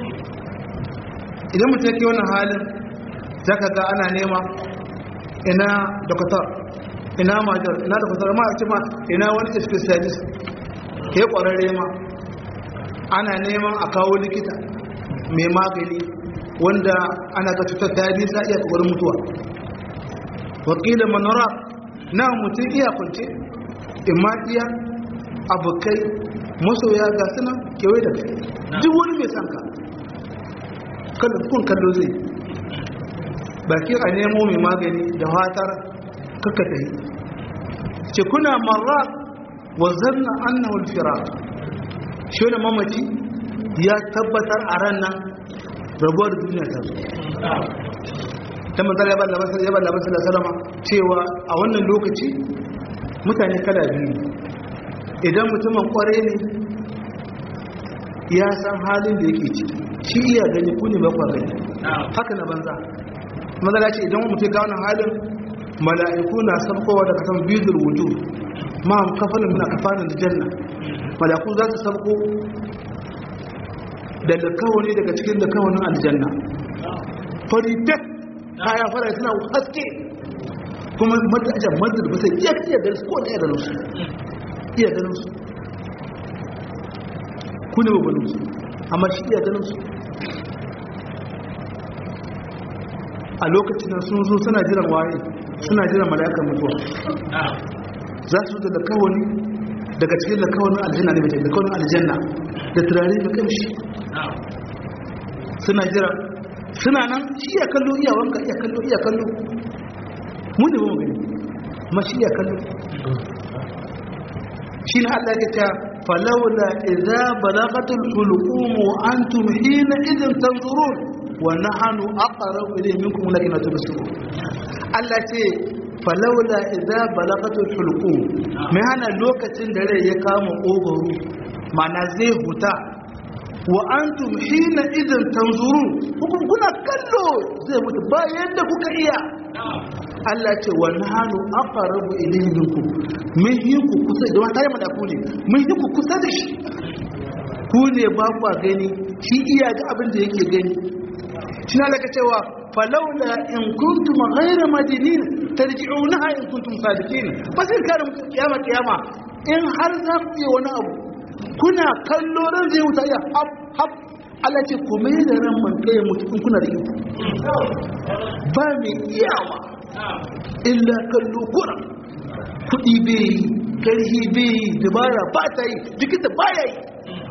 B: idan mutum yake wannan halin zaka ga ana nema ina doktor ina majar ina doktor ma a ce ma ina wani specialist ya ƙwararre ma ana neman a kawo likita mai magani wanda ana ga cutar ta yi sa iya tsoron mutuwa wakilin manara na mutum iya kwance imma iya abokai masoya ga suna kewaye da kai duk wani mai sanka kun kallo zai baki a nemo mai magani da fatar kakata yi ce kuna marra wa zanna annahu alfirat shi da mamaci ya tabbatar a ran nan rabuwar duniya ta zo ta manzara ya bada masar ya bada masar da salama cewa a wannan lokaci mutane kala biyu idan mutumin kwarai ne ya san halin da yake ciki shi iya gani ku ne bakwa gani haka na banza manzara ce idan mutum ga wannan halin mala'iku na sabkowa daga kan bizul wuju ma kafanin na kafanin da janna mala'iku za su sabko da lakawani daga cikin lakawanin aljanna faritek kaya fara suna haske kuma madajan madar ba sai iya iya ganin su ko iya ganin su iya ganin su ku ne babbanin su amma shi iya ganin su a lokacin da sun zo suna jiran waye suna jiran mala'ikan mutuwa za su da lakawani daga cikin lakawanin aljanna ne mace lakawanin aljanna da turare mai kamshi suna jira suna nan shi ya kallo iya wanka iya kallo iya kallo mu ne mu gani ma shi ya kallo shi ne Allah ya ce falawla idza balagatul hulqum wa antum hina idin tanzurun wa nahnu aqrabu ilayhi minkum lakin la tubsirun Allah ce falawla idza balagatul hulqum mai hana lokacin da rai ya kama ogoro mana zai huta wa antum hina idan tanzurun hukum kuna kallo zai mutu bayan da kuka iya Allah ce wa nahnu aqrabu ilayhi minkum mun yi ku kusa da wata yamma da ku ne mun yi ku kusa da shi ku ne ba ku gani shi iya ga abin da yake gani shi na laka cewa falaula in kuntum ghayra madinin tarji'unaha in kuntum sadiqin ba sai kare kiyama kiyama in har za ku yi wani abu kuna kallo ran zai wuta ya hap hap Allah ce ku mai da ran man kai mutu in kuna da iko ba mai iyawa illa kallo kura kudi bai yi karhi bai yi dabara ba ta yi jikita ba ya yi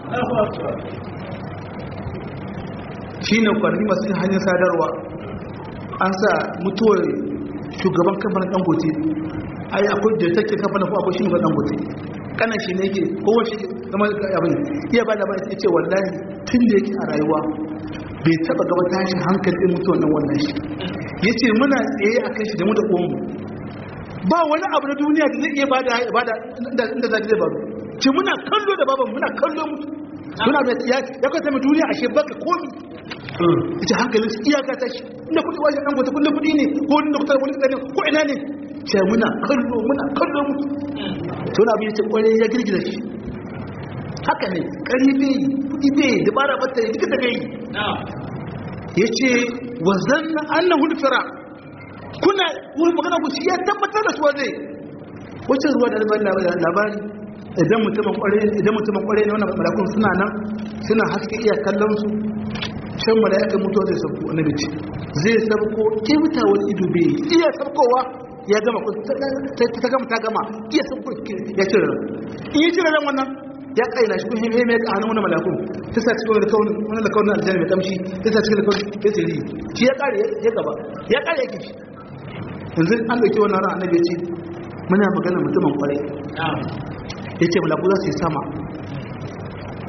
B: shi ne kwarni masu yin hanyar sadarwa an sa mutuwar shugaban kamfanin dangote ai akwai da take kamfanin ko akwai shi ne dangote kanan shi ne yake kowa shi zama abin iya ba da ba ya ce wallahi tun da yake a rayuwa bai taba gaba tashin hankalin mutuwan nan wannan shi ya ce muna tsaye a kan shi da mu da ƙonmu ba wani abu na duniya da zai iya ba da inda zaki zai baro ce muna kallo da baban muna kallo mutu muna da ya ya kwata mai duniya ashe baka komi ita hankalin su iyaka ta shi inda kuɗi wajen ɗan gwata kullum kuɗi ne ko wani doktor wani ɗan ko ina ne ce muna kallo muna kallo mutu to na abin yace kwarai ya girgiza shi haka ne ƙari bai kuɗi bai dabara bata yi duka daga yi ya ce wa zanna annan hulfira kuna wurin magana ku shi ya tabbatar da su zai wacce ruwa da labari idan mutumin kwarai idan mutumin kwarai ne wannan malakun suna nan suna haske iya kallon su can mala'ikan mutuwa zai sauko annabi ce zai sauko kimta wani ido bai iya saukowa ya gama ta gama ta gama iya sauko ya cire ran in yi cire ran wannan ya kaina shi kun hime mai a hannun wani malakun ta sa cikin wani kaunin wani da kaunin aljanna mai kamshi ta sa cikin kaunin ya tsiri shi ya kare ya gaba ya kare yake shi yanzu an dauki wannan ran annabi ya ce muna magana mutumin kwarai ya ce malaku za su yi sama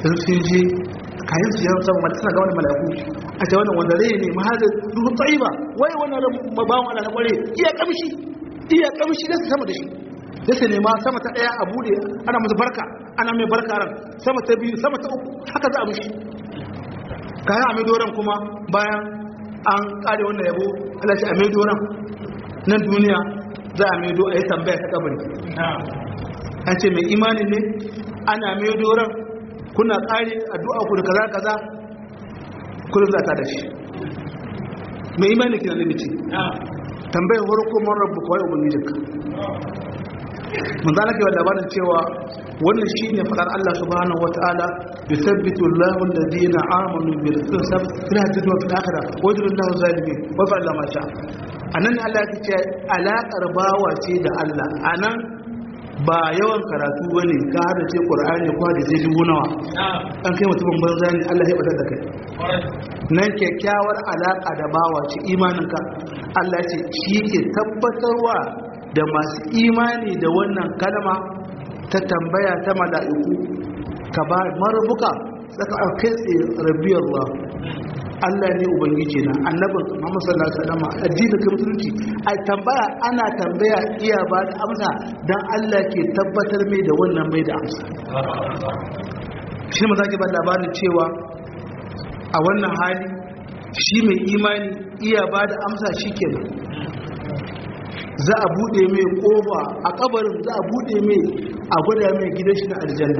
B: sun sun je kayan su yawon sama mata suna ga wani mala'iku a ce wannan wanda rai ne mahazin ruhu tsayiba wai wannan ran mabawan ala na kware iya kamshi iya kamshi da su sama da shi da su nema sama ta daya a bude ana musu barka ana mai barka ran sama ta biyu sama ta uku haka za a mushi kayan a mai doron kuma bayan an kare wannan yabo Allah ce a mai doron nan duniya za a mai do a yi tambaya ta kabari an ce mai imani ne ana mai doron kuna kare addu'a ku da kaza kaza kullum za ta da shi mai imani kina da mace tambayar farko man rabu kawai ubangijinka mun zana ke labarin cewa wannan shine fadar Allah subhanahu wataala yuthabbitu Allahu alladhina amanu bil hisab fil hadith wa fil akhirah wa yudillu Allahu zalimin wa fa'ala ma sha anan Allah ya ce alaƙar bawa ce da Allah anan ba yawan karatu bane ka hada ce Qur'ani ko da sai dubu nawa an kai mutumin banza ne Allah ya bada da kai nan kyakkyawar alaƙa da bawa ce imaninka Allah ce shi ke tabbatarwa da masu imani da wannan kalma ta tambaya ta mala'iku ka ba marabuka saka a kai tsaye rabbi Allah Allah ne ubangiji na annabin Muhammad sallallahu alaihi wasallam addinin kai musulunci a tambaya ana tambaya iya ba da amsa dan Allah ke tabbatar mai da wannan mai da amsa shi ne mazaki ba labarin cewa a wannan hali shi mai imani iya ba da amsa shi kenan za a bude mai kofa a kabarin za a bude mai a gwada mai gidan shi na aljanna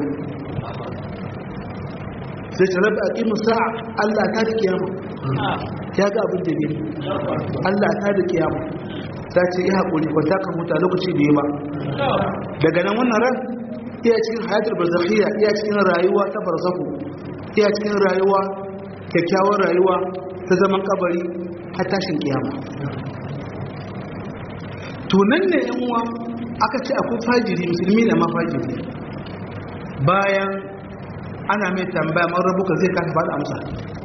B: sai ta rabu a ƙimin sa'a allah ta da kiyama ya ga abin da ne allah ta da kiyama ta ce yi haƙuri ba ta kan huta lokaci da yi ba daga nan wannan ran iya cikin hayatar barzakhiyya iya cikin rayuwa ta barzahu iya cikin rayuwa kyakkyawar rayuwa ta zaman kabari har tashin kiyama tunan ne yan uwa aka ce akwai fajiri musulmi na ma fajiri bayan ana mai tambaya man rabuka zai kasa faɗa amsa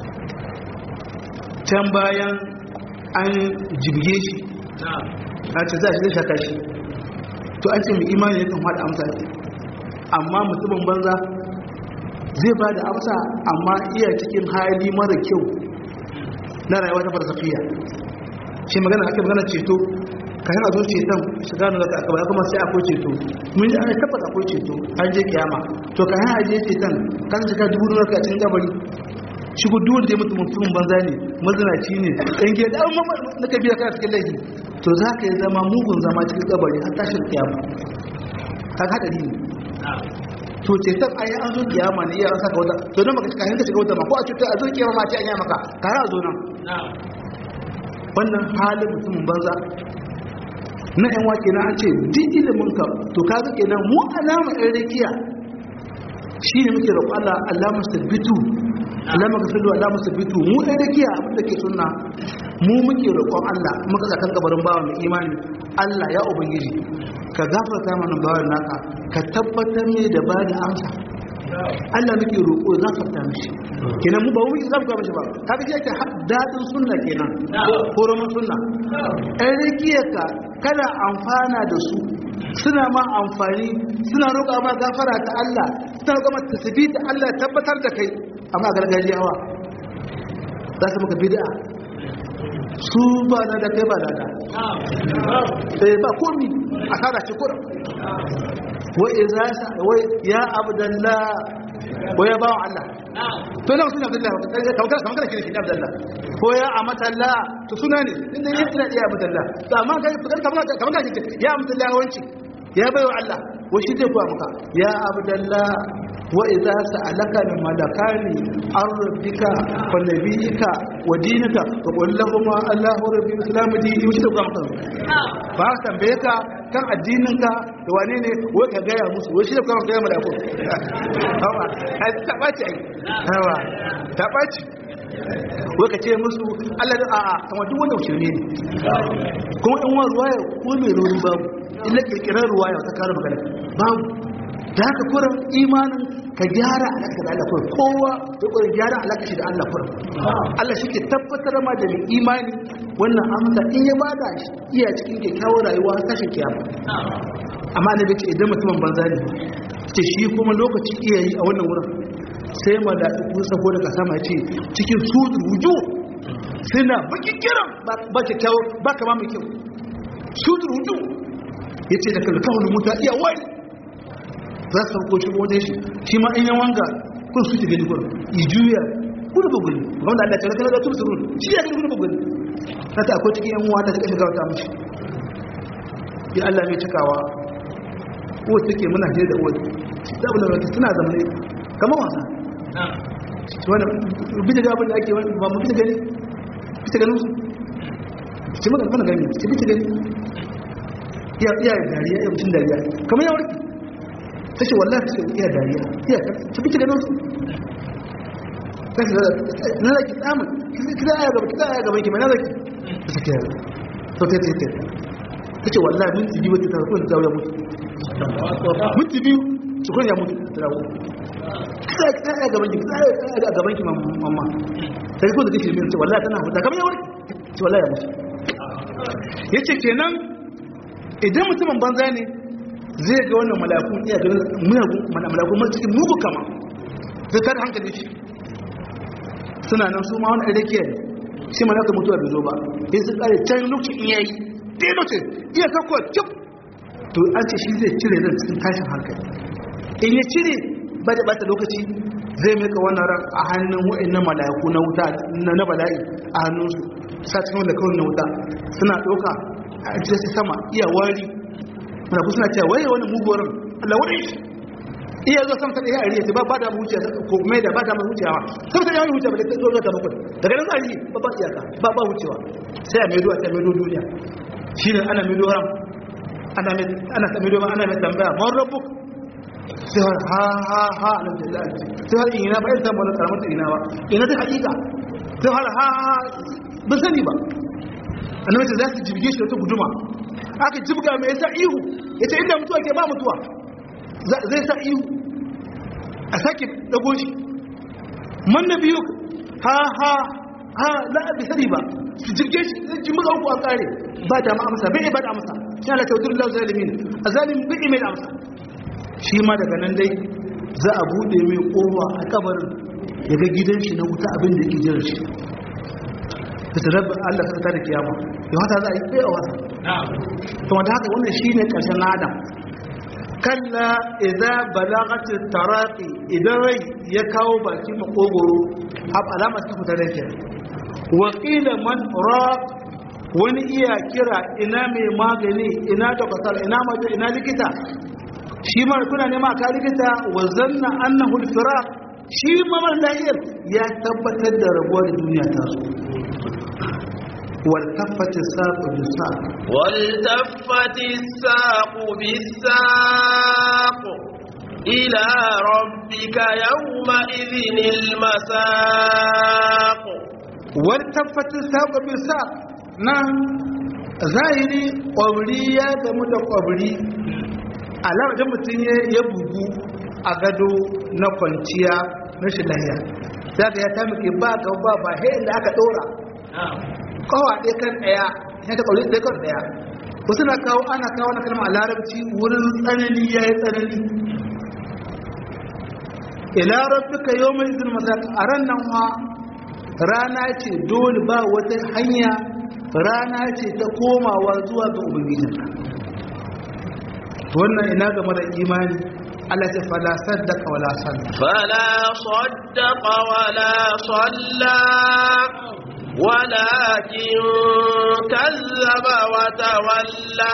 B: can bayan an jibge shi a ce za shi zai shaka shi to an ce mai imani ya kan faɗa amsa amma mutumin banza zai ba da amsa amma iya cikin hali mara kyau na rayuwa ta farsafiya shi magana ake magana ceto kayan a zo ceton shiga na zaka aka kuma sai akwai ceto mun ji ana tabbata akwai ceto an je kiyama to kayan a je ceton kan shiga dubu nuna ka cikin gabari shi ku duwar da ya mutu mutumin banza ne mazinaci ne ɗan gida da amma na ka biya kana cikin laifi to za ka yi zama mugun zama cikin gabari har tashin kiyama ka haɗari ne to ceton ayi an zo kiyama ne iya rasa ka wata to don baka kayan ka shiga wata ma ko a cutar a zo kiyama ma ce an yi maka kayan a zo nan wannan halin mutumin banza na yan wake na an ce duk ilimin ka to ka ga kenan mu alama ɗan rakiya shi ne muke roƙo Allah Allah musabbitu Allah magfiru Allah musabbitu mu ɗan rakiya abin da ke sunna mu muke roƙon Allah muka ga kan kabarin bawa mai imani Allah ya ubangiji ka gafarta mana bawan naka ka tabbatar ne da ba da amsa Allah muke roƙo za ka fita mishi kenan mu ba mu za mu ga mishi ba kaga shi yake dadin sunna kenan ko roman sunna ɗan rikiyarka kada amfana da su suna ma amfani suna roƙa ma gafara ta Allah suna roƙa ma tasbih ta Allah tabbatar da kai amma gargajiyawa za su maka bid'a su ba na da kai ba na da eh ba komi a kada shi kura wai iza sa wai ya abdallah ko ya bawa Allah to nan suna abdallah kamar kamar kire shi abdallah ko ya amatalla to suna ne inda yake da ya abdallah to amma kai kamar kamar kamar ya abdallah wanci ya baiwa Allah wai shi zai kuwa maka ya abdallah وإذا سألك الملكان عن ربك ونبيك ودينك فقل لهما الله ربي الإسلام دي يوشي تبقى مقام فأختم بيك كان الدينك دوانيني وكا جاية مسو وشي تبقى مقام يا ملكو هوا هذا تباتي هوا تباتي waka ce musu Allah da a'a kamar duk wanda shirme ne kuma in wa ruwaya ko mai rori babu illa kirkirar ruwaya ta kare magana babu da haka kurin imanin ka gyara alaƙa da Allah kurin kowa ya kurin gyara alaƙa shi da Allah kurin Allah shi ke tabbatar ma da mai imani wannan amsa in ya bada shi iya cikin kyakkyawar rayuwa har tashin kiyama amma ne bace idan mutumin banza ne ce shi kuma lokaci iya yi a wannan wurin sai mala'iku sako daga sama ce cikin su ruju suna bakin kiran ba kyakkyawo ba kama mai kyau su ruju ya ce da kalkawar muta iya wani za su sauko shi wajen shi shi ma in wanga kun su gani kun yi juya kudu bugun wanda Allah ta raka da tun surun shi ya gani kudu bugun haka akwai cikin yan uwa da suka shiga wata mishi ya Allah mai cikawa ko take muna hira da uwa da abu da suna zamane kamar wasa wanda bisa ga abin da ake ba mu bisa gani bisa ganin su ce maka mana gani ce bisa gani iya iya dariya iya mutum dariya kamar ya warke ta ce wallahi ta ce iya dariya iya ta bisa ganin su ta ce na zaki tsamun kisa aya gaba kisa aya gaban ki mai na zaki ta ce kiyar to ta ce ta ce wallahi minti biyu wata ta kawai ta ya mutu minti biyu su kawai ya mutu ta dawo kisa aya gaban ki kisa aya gaban ki mamma ta yi ko da kake mai ce wallahi tana huta kamar ya warke ce wallahi ya mutu ya ce kenan idan mutumin banza ne zai ga wannan malakun iya ga malakun masu cikin mugu kama zai tada hankali shi suna nan su ma wani ɗaukiyar shi malakun mutuwa bai zo ba sai su ƙare can lokacin in yayi ɗaya lokacin iya kakwa cip to an ce shi zai cire ran cikin tashin hankali in ya cire ba da ɓata lokaci zai maka wannan ran a hannun wa'annan mala'iku na wuta na bala'i a hannunsu sa cikin wanda kawai na wuta suna ɗauka a jirasi sama iya wari mala'iku suna cewa waye wani mugorin Allah wani shi iya zo sama ta ɗaya a riya ce ba ba da wuce ko mai da ba da wucewa sama ta yawon wuce ba da ta zo ta bakwai daga nan zai ba ba iyaka ba ba wucewa sai a maido a ta maido duniya shi ne ana maido ran ana ana maido ana mai tambaya man rabbuk sai har ha ha ha na da sai har ina ba irin tambayar karamar ina ba ina ta hakika sai har ha ha ba sani ba annabi ce za su jibge shi da wata guduma aka jibga mai yasa ihu yace inda mutuwa ke ba mutuwa zai sa ihu a sake dago shi man biyu ha ha ha la bi sani ba su jirge shi zai ji muka uku a kare ba da ma amsa bai ba da amsa shi ala tawdir lahu zalimin azalim bai mai amsa shi ma daga nan dai za a bude mai kowa a kabarin ya ga gidan shi na wuta abin da yake jiran shi da sabab Allah ta tada kiyama ya wata za a yi kai a wata to wanda haka wannan shine karshen adam kalla idza balagati taraqi idan rai ya kawo baki makogoro ab alama ta fita da ke wa qila man raq wani iya kira ina mai magani ina doktor ina mace ina likita shi ma kuna nema ka likita wa zanna annahu al-firaq shi ma man lahir ya tabbatar da rabuwar duniya ta so والتفت الساق بالساق
A: والتفت الساق بالساق إلى ربك يومئذ المساق
B: والتفت الساق بالساق نعم zahiri ƙwabri ya gamu da ƙwabri alamar da mutum ya bugu a gado na kwanciya na shi lahiya za ka ya taimake ba ga ba ba da aka ɗora kawa ɗaya kan ɗaya ya ta ƙauri ɗaya kan ɗaya wasu na kawo ana kawo na kalma a larabci wurin tsanani ya yi tsanani ila rabbika yau mai izin masa a ran nan ma rana ce dole ba wata hanya rana ce ta komawa zuwa ga ubangijinka wannan ina ga mara imani Allah ta fala saddaka wala salla
A: fala saddaqa wala salla ولكن كذب وتولى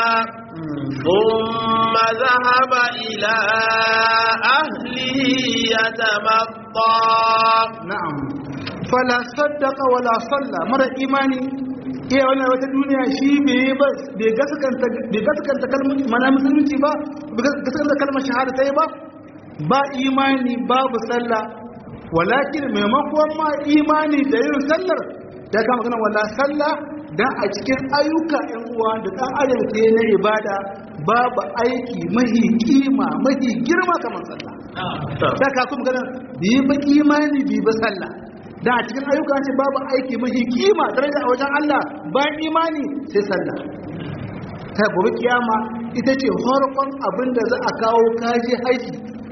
A: ثم ذهب إلى أهله يتمطى
B: نعم فلا صدق ولا صلى مرة إيماني iya wannan wata duniya shi bai gaskanta kalmar mana musulunci ba bai gaskanta kalmar shahada ta yi ba ba imani babu sallah walakin maimakon ma imani da yin sallar da kama kana wala sallah dan a cikin ayyuka ɗan uwa da ɗan adam ke na ibada babu aiki mahi kima mahi girma kamar sallah da ka kuma gana bi ba imani bi ba sallah da a cikin ayyuka ce babu aiki mahi kima daraja a wajen Allah bayan imani sai sallah ta gobe kiyama ita ce farkon abin da za a kawo kaji haji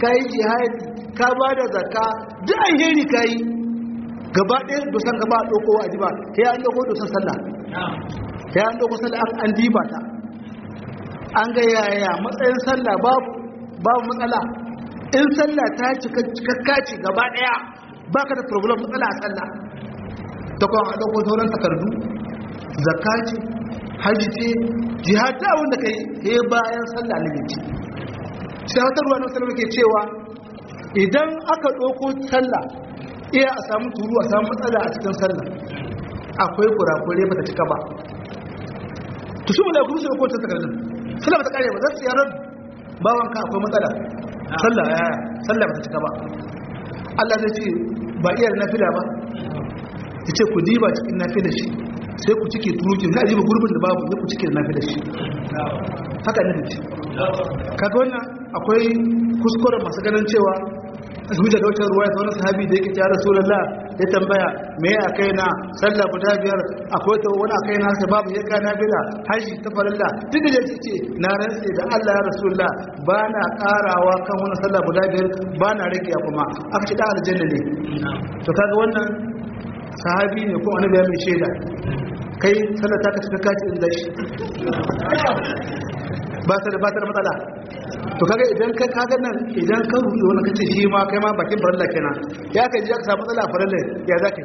B: ka yi jihadi ka ba da zakka duk alheri ka yi gaba ɗaya dosan gaba a ɗauko a jiba ya an ɗauko dosan sallah ya an ɗauko sallah an diba ta an ga yaya matsayin sallah babu babu matsala in sallah ta cikakka ce gaba ɗaya baka da problem matsala a sallah ta kuma a ɗauko sauran takardu zakka ce hajji ce jihad ta wanda kai he bayan sallah ne ce sai wata ruwa na sallah ke cewa idan aka ɗauko sallah iya a samu turu a samu matsala a cikin sallah akwai kurakure ba ta cika ba to su mulai kuma su ɗauko ta takardun sallah ba ta kare ba za su yaran bawanka akwai matsala sallah ya sallah ba ta cika ba Allah zai ce ba iya nafila ba ya ce ku diba cikin nafila shi sai ku cike turukin na diba gurbin da babu ya ku cike nafila shi haka ne ce kaga wannan akwai kuskuren masu ganin cewa su da wata ruwa ya wani sahabi da yake ta rasulullah ya tambaya me ya kai na sallah guda biyar akwai ta wani akai na sai babu ya kana bila haji ta farilla duk da yake ce na rantse da Allah ya rasulullah ba na karawa kan wani sallah guda biyar ba na rage kuma aka ce da aljanna ne to kaga wannan sahabi ne ko annabi ya mai shaida kai sallah ta ka cika kaci inda shi ba ta da ba ta da matsala to kaga idan ka kaga nan idan ka rubuta wannan kace shi ma kai ma bakin farilla kenan ya kai ji aka samu matsala farilla ya zaka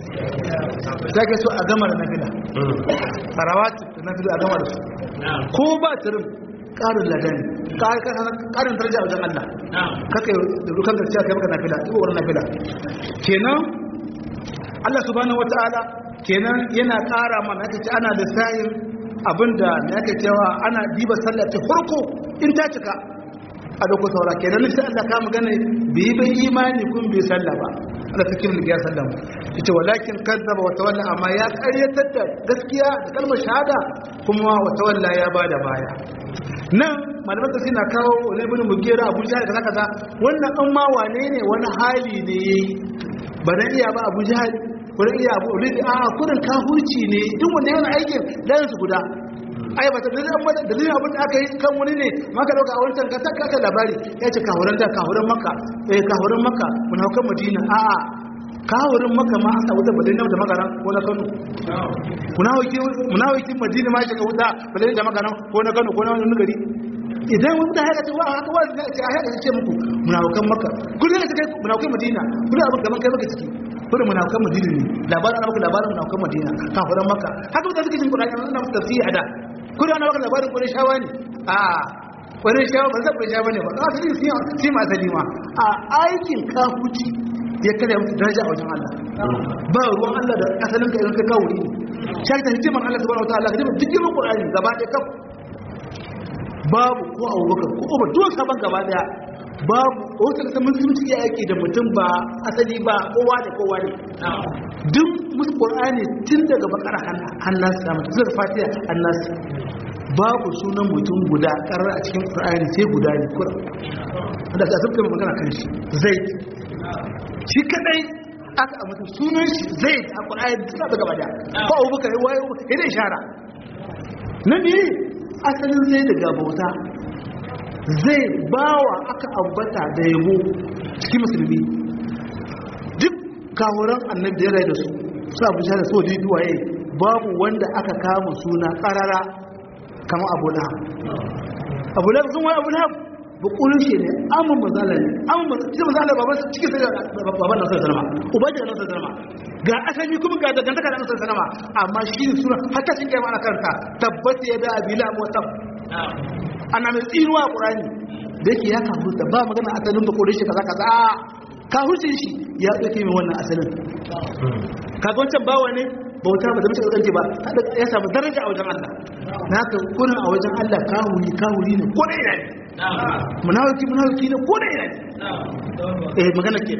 B: zaka so a gama da nafila sarawat da nafila a gama da su ko ba tirin karin ladani karin daraja a wajen Allah kaka da rukan da kai maka nafila ko wannan nafila kenan Allah subhanahu wataala kenan yana kara mana kace ana da sayin abinda na yake cewa ana diba sallah ta farko in ta cika a dauko saura kenan sai Allah ka magana bai bai imani kun bai sallah ba Allah ta kimin ya sallah yace walakin kazzaba wa tawalla amma ya karyatar da gaskiya da kalmar shahada kuma wa tawalla ya bada baya nan malaman ta suna kawo wani ibn mugera Abu Jahal kaza kaza wannan an ma wane ne wani hali ne yayi ba na iya ba Abu Jahal wani iya abu ulidi a kudin kafurci ne duk wanda yana aikin layin su guda ai ba ta dalilin amma dalilin abin da aka yi kan wani ne maka dauka a wancan ka saka ka labari ya ce kahuran da kahuran maka eh kahuran maka mun haukan madina a a kahuran maka ma aka wuta badai da magana ko na kano munawaki munawaki madina ma ya wuta badai da magana ko na kano ko na wani gari idan wanda haka ce wa haka wanda ce a haka ce muku munawakan maka kullum da kai munawakan madina kullum abin gaban kai maka ciki kullum munawakan madina ne labarin ana maka labarin munawakan madina kafuran maka haka mutane suke jin qur'ani ana maka tafsiri a da kullum ana maka labarin qur'ani shawa ne a qur'ani shawa ba zai shawa ne ba za su yi sai ma asali ma a aikin kafuci ya kada mutu daraja a wajen Allah ba ruwan Allah da asalin ka idan ka kawo ne shi ta hikimar Allah subhanahu wa ta'ala ka duk girman qur'ani gaba ɗaya kaf babu ko abubakar ko umar duwan sabon gaba daya babu wata kasa musulunci ya yake da mutum ba asali ba kowa da kowa ne duk musu qur'ani tun daga bakar hannas da mutum zai fatiha hannas babu sunan mutum guda karar a cikin qur'ani sai guda ne kuran da ta sabta magana kan shi zai shi kadai aka a mutum sunan shi zai a qur'ani duk da gaba daya ko abubakar ya wayo ya da ishara na biyu asalin zai daga bauta zai bawa aka ambata da yabo cikin musulmi duk kawuran annabi da ya rai da su su abu da so da duwaye babu wanda aka kama suna karara kamar abu na abu na sun wani abu na bukulun shi ne amin mazala ne amin mazala baban cikin sai baban nasar sanama ubaji da nasar sanama ga asali kuma ga dangantaka da nasar sanama amma shi ne suna hatta shi kai mana karanta tabbata ya da abila mutab ana mai tsinuwa a qur'ani da yake ya kafu da ba magana asalin bukulun shi kaza kaza kafurcin shi ya dauke mai wannan asalin kaga wancan bawa ne bauta ba da mace ɗauke ba ya samu daraja a wajen Allah na haka kunin a wajen Allah kawuri kawuri ne ko da ina ne munawaki munawaki ne ko da ina ne eh magana ke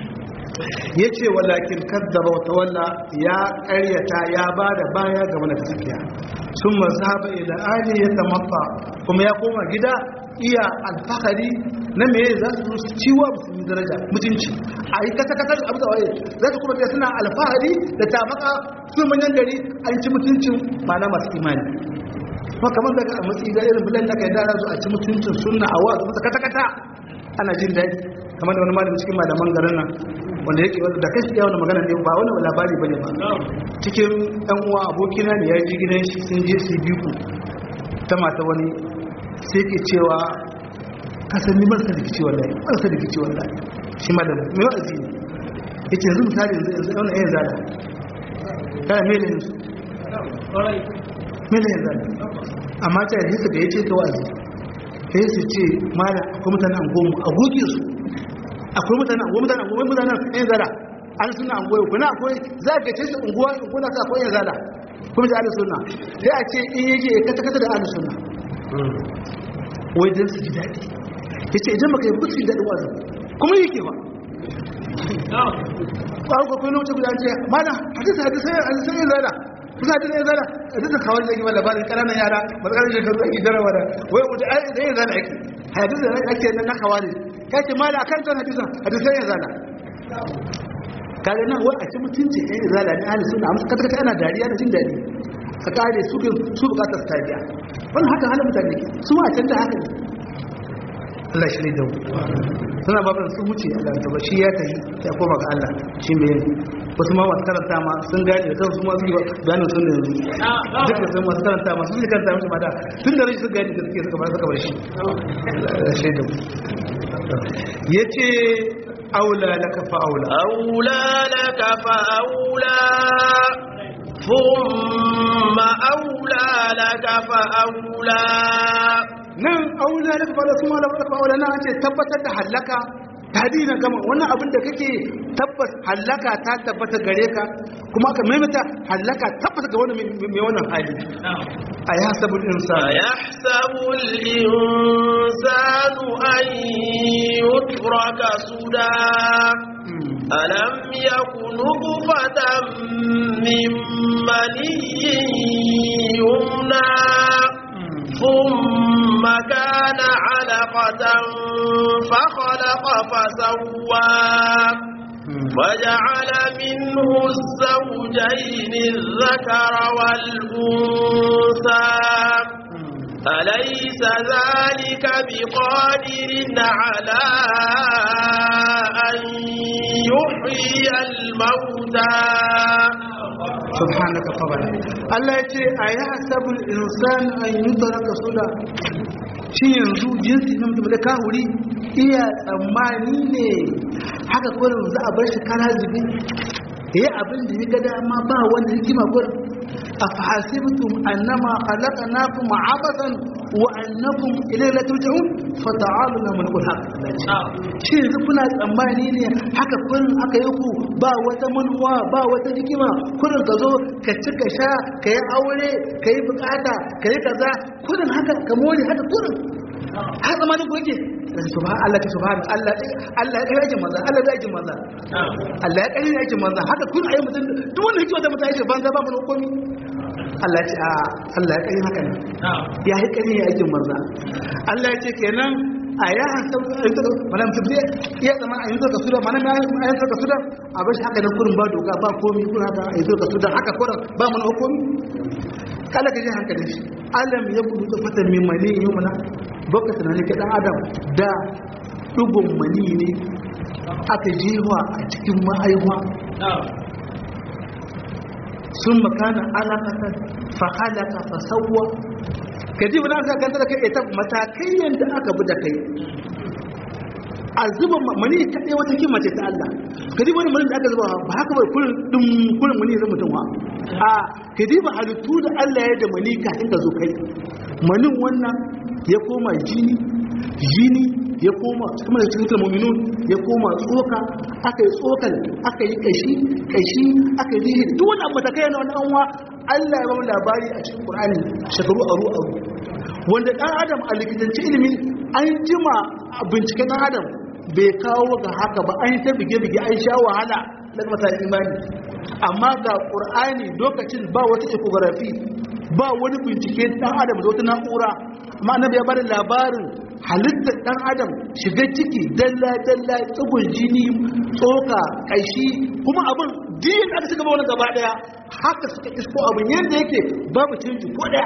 B: ya ce walakin kazzaba wa tawalla ya karyata ya ba da baya ga mana gaskiya sun mazhaba ila ali ya tamatta kuma ya koma gida iya alfahari na me za su ciwa musulmi daraja mutunci a yi kasa kasa abu da waye za su kuma suna alfahari da tamaka su manyan gari an ci mutuncin mana masu imani kuma kamar daga a matsayi ga irin bulan da ka yi dara su a ci mutuncin sunna a wa su kata kata ana jin daɗi kamar da wani malami cikin malaman garin nan wanda yake wanda da kashi yawan magana ne ba wani labari bane ba cikin ɗan uwa abokina ne ya ji gidan shi sun je su biyu ta mata wani sai ke cewa kasan ni marasa da kici wallahi marasa da kici wallahi shi malamin mai wa'azi ne yace yanzu misali yanzu yanzu ɗauna yin zada kana mele ne su mele yin zada amma ta yadda da ya ce ta wa'azi sai su ce mala akwai mutane an goma a goge su akwai mutane an goma mutane an goma mutane yin zada an suna an goyo kuna akwai za ka ce su unguwa kuna ka akwai yin zada kuma da ahlus sunna sai a ce in yaje ya kata kata da ahlus sunna wai dan su ji daɗi yace idan baka yi ba su ji daɗi wa'azi kuma yake ba ƙwarar kwakwai lokacin guda ce mana hadisa hadisa hadisa yin zada kusa hadisa yin zada hadisa kawai da gima labarin ƙananan yara matsalar shekaru ake jarawa da wai wuce da yin zada ake hadisa da ake nan na kawai ya ce mana a kan can hadisa hadisa yin zada kaga nan wai a ci mutunci yin zada ne ahli suna amma kata kata ana dariya da jin daɗi a kare su su bukatar stadiya wannan haka halin mutane su ma a can da haka ne Allah shi ne da suna babin sun wuce a ganta ba shi ya tafi ya koma ga Allah shi mai yin wasu ma masu karanta ma sun gane da kansu ma su yi bayanin sun da yanzu duk da sun masu karanta ma sun yi karanta mashi mata tun da rashin sun gane da suke suka bar suka bar shi shi da ya ce aula laka fa aula
A: أولى لك فأولى ثم أولى لك فأولى
B: nan aula laka fa aula kuma laka fa aula nan ce tabbatar da halaka tadina gama wannan abin da kake tabbas halaka ta tabbata gare ka kuma ka maimaita halaka tabbata ga wani mai wannan hali a ya sabul insan
A: أيحسب الإنسان أن يترك سدى ألم يك نطفة من مني يمنى ثم كان علقة فخلق فسوى وجعل منه الزوجين الذكر والأنثى أليس ذلك بقادر على أن يحيي الموتى
B: subhanaka fabala Allah ya ce a yi hasabul insan an yi taraka suda shi yanzu jinsi na mutum da kahuri iya tsammani ne haka kurin za a bar shi kara zubi ya yi abin da ya ga dama ba wanda hikima kurin a fahasibtum annama khalaqnakum abathan wa annakum ilayhi la turja'un fa ta'aluna min haq shi yanzu kuna tsammani ne haka kurin aka yi ku ba wata manuwa ba wata hikima kurin ka zo ka ci ka sha ka yi aure ka yi bukata ka yi kaza kurin haka ka more haka kurin har zamanin ku yake subhan Allah ta subhan Allah Allah ya kare yake manzo Allah ya yake manzo Allah ya kare yake manzo haka kun ayi mutum duk wanda yake wata mutum yake banza ba mu komi Allah ya ce a Allah ya kare haka ne ya yi kare yake manzo Allah ya ce kenan a ya hasan mana mutum zai iya zama a yanzu ka suda mana na yanzu ka suda a bashi haka nan kurin ba doka ba komi kun haka a yanzu ka suda haka kurin ba mu komi kala ka ji hankalin shi alam ya kudu ta fatan mai mani yi mana baka tunanin ka dan adam da dugun mani ne aka jewa a cikin ma'aiwa sun makana alaƙatar fahalaka fasauwa ka ji wani aka ganta da kai ita matakai yadda aka bi da kai a zuba mani kaɗai wata kima ce ta Allah ka ji wani mani da aka zuba ba haka bai kurin ɗin kurin mani zai mutum wa a ka ji ba halittu da Allah ya da mani kafin ka zo kai manin wannan ya koma jini jini ya koma kuma da cikin mu'minun ya koma tsoka aka yi tsokan aka yi kashi kashi aka yi rihi duk wani abu da kai na wani anwa Allah ya ba mu labari a cikin Qur'ani shekaru aru aru wanda dan adam a likitanci ilimin an jima a binciken dan adam bai kawo ga haka ba an yi ta bige-bige an sha wahala daga masa imani amma ga Qur'ani lokacin ba wata ecography ba wani bincike dan adam da wata na'ura amma annabi ya bada labarin halittar dan adam shiga ciki dalla dalla tsugun jini tsoka kashi kuma abin din aka shiga wani gaba daya haka suka isko abin yadda yake babu canji ko daya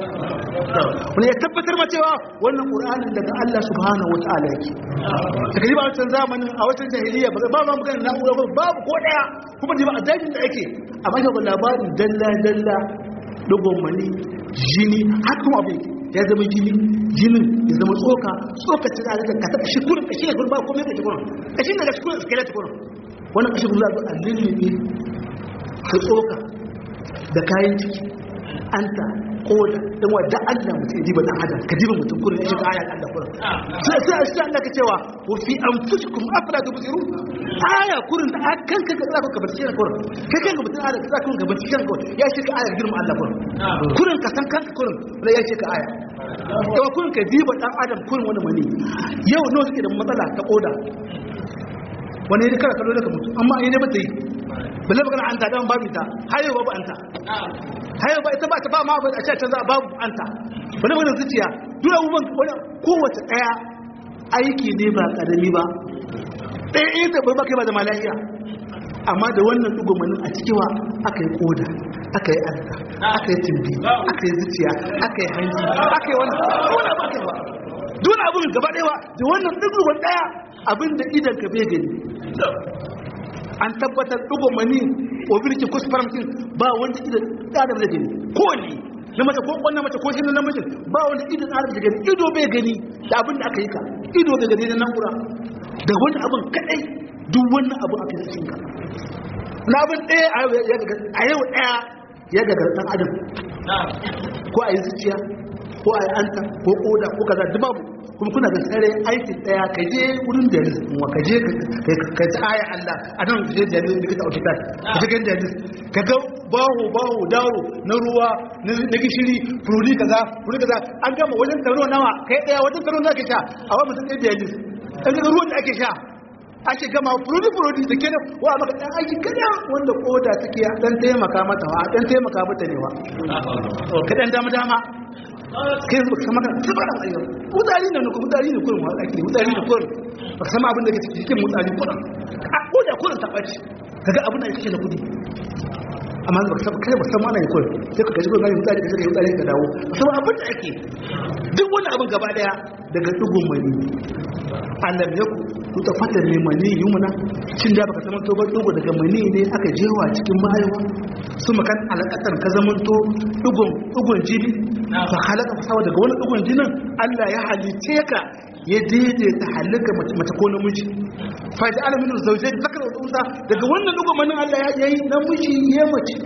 B: wani ya tabbatar ma cewa wannan qur'anin daga Allah subhanahu wataala yake daga ba wancan zamanin a wancan jahiliya ba ba ma magana na'ura ba babu ko daya kuma ba a dajin da ake amma shi labarin dalla dalla dogon mani jini har kuma abin ya zama jini jinin ya zama tsoka tsoka ta zalika ka taɓa shi kurin kashi ne kurin ba komai kashi kurin kashi daga shi kurin skelet kurin wannan kashi kurin za a lullube ka tsoka da kayan ciki anta koda dan wa da Allah mutum diba dan adam ka diba mutum kurin ya shiga ayat Allah kurin sai sai sai Allah ka cewa wa fi anfusikum afala tubsiru aya kurin da kan ka ka zaka bar cikin kurin kai kan mutum aya ka zaka ka bar cikin kurin ya shiga aya girman Allah kurin kurin ka san kanka kurin da ya shiga aya yawa kurin ka diba dan adam kurin wani mani yau nawa suke da matsala ta koda wani ne kana kallo da ka mutu amma ai ne ba ta yi balle magana anta dan babu ta hayo babu anta hayo ba ita ba ta ba ma ba a ce ta za babu anta wani magana zuciya duk abubuwan wani kowace daya aiki ne ba karami ba ɗaya ɗaya da bai baka ba da malahiya amma da wannan dugumanin a cikiwa aka yi koda aka yi anta aka yi timbi aka yi zuciya aka yi hanji aka yi wani wani abu aka yi ba duk abin gaba ɗaya da wannan duguman ɗaya abin da idan ka bai gani an tabbatar dugo mani obirki ko spermkin ba wanda idan adam zai gani ko ne na mace ko wannan mace ko shi na namiji ba wanda idan adam zai gani ido bai gani da abin da aka yi ka ido bai gani na na'ura da wani abin kadai duk wannan abu aka yi cinka na abin ɗaya a yau ɗaya ya gagar ɗan adam ko a yi zuciya ko a yi anta ko koda ko kaza duk babu kuma kuna da tsare aikin daya ka je wurin da wa ka je ka ji aya Allah a nan je da likita a hospital ka je ganin jalis ka ga bawo bawo dawo na ruwa na gishiri furudi kaza furudi kaza an gama wajen taro nawa kai daya wajen taro nawa ke sha a wani mutum ɗaya jalis an ga ruwan da ake sha ake gama furudi furudi da ke wa maka dan aiki kada wanda koda take dan taimaka mata wa dan taimaka mata ne wa ka dan dama dama kai yanzu baka san magana sai baka ayyar mutane ne ko mutane ne kullum wani ake mutane ne kullum baka san abin da ke cikin mutane kullum a koda kullum ta bace kaga abin da yake da kudi amma baka san kai baka san mana ne kullum sai ka gaji kullum mutane ka sai mutane ka dawo sai abin da ake duk wani abin gaba daya daga dugun mani Allah ya ku ta fata ne mani yumna cin da baka san to ba dugo daga mani ne aka jewa cikin mahaifa su makan alaƙatar ka zamanto ɗugun jini fa halaka fasawa daga wani ɗugun jinin Allah ya halice ka ya daidaita halaka mace ko namiji fa da alamin zauje da zakar da unsa daga wannan ɗugun manin Allah ya yi namiji ya mace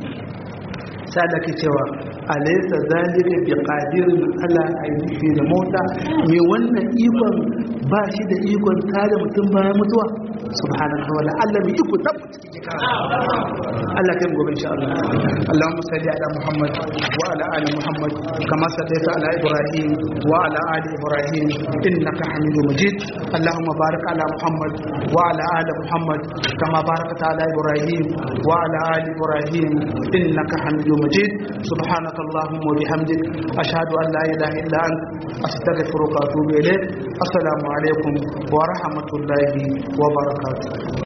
B: sai da ke cewa alaysa zalika bi qadirin ala ayyuhi da mota me wannan ikon ba shi da ikon tada mutum bayan mutuwa subhanahu wa ta'ala mai iko tabbata cikin kara Allah kai gobe insha Allah Allahumma salli ala Muhammad wa ala ali Muhammad kama sallaita ala Ibrahim wa ala ali Ibrahim innaka Hamidum Majid Allahumma barik ala Muhammad wa ala ali Muhammad kama barakta ala Ibrahim wa ala ali Ibrahim innaka Hamidum Majid subhanaka اللهم وبحمدك أشهد أن لا إله إلا أنت أستغفرك وأتوب إليك السلام عليكم ورحمة الله وبركاته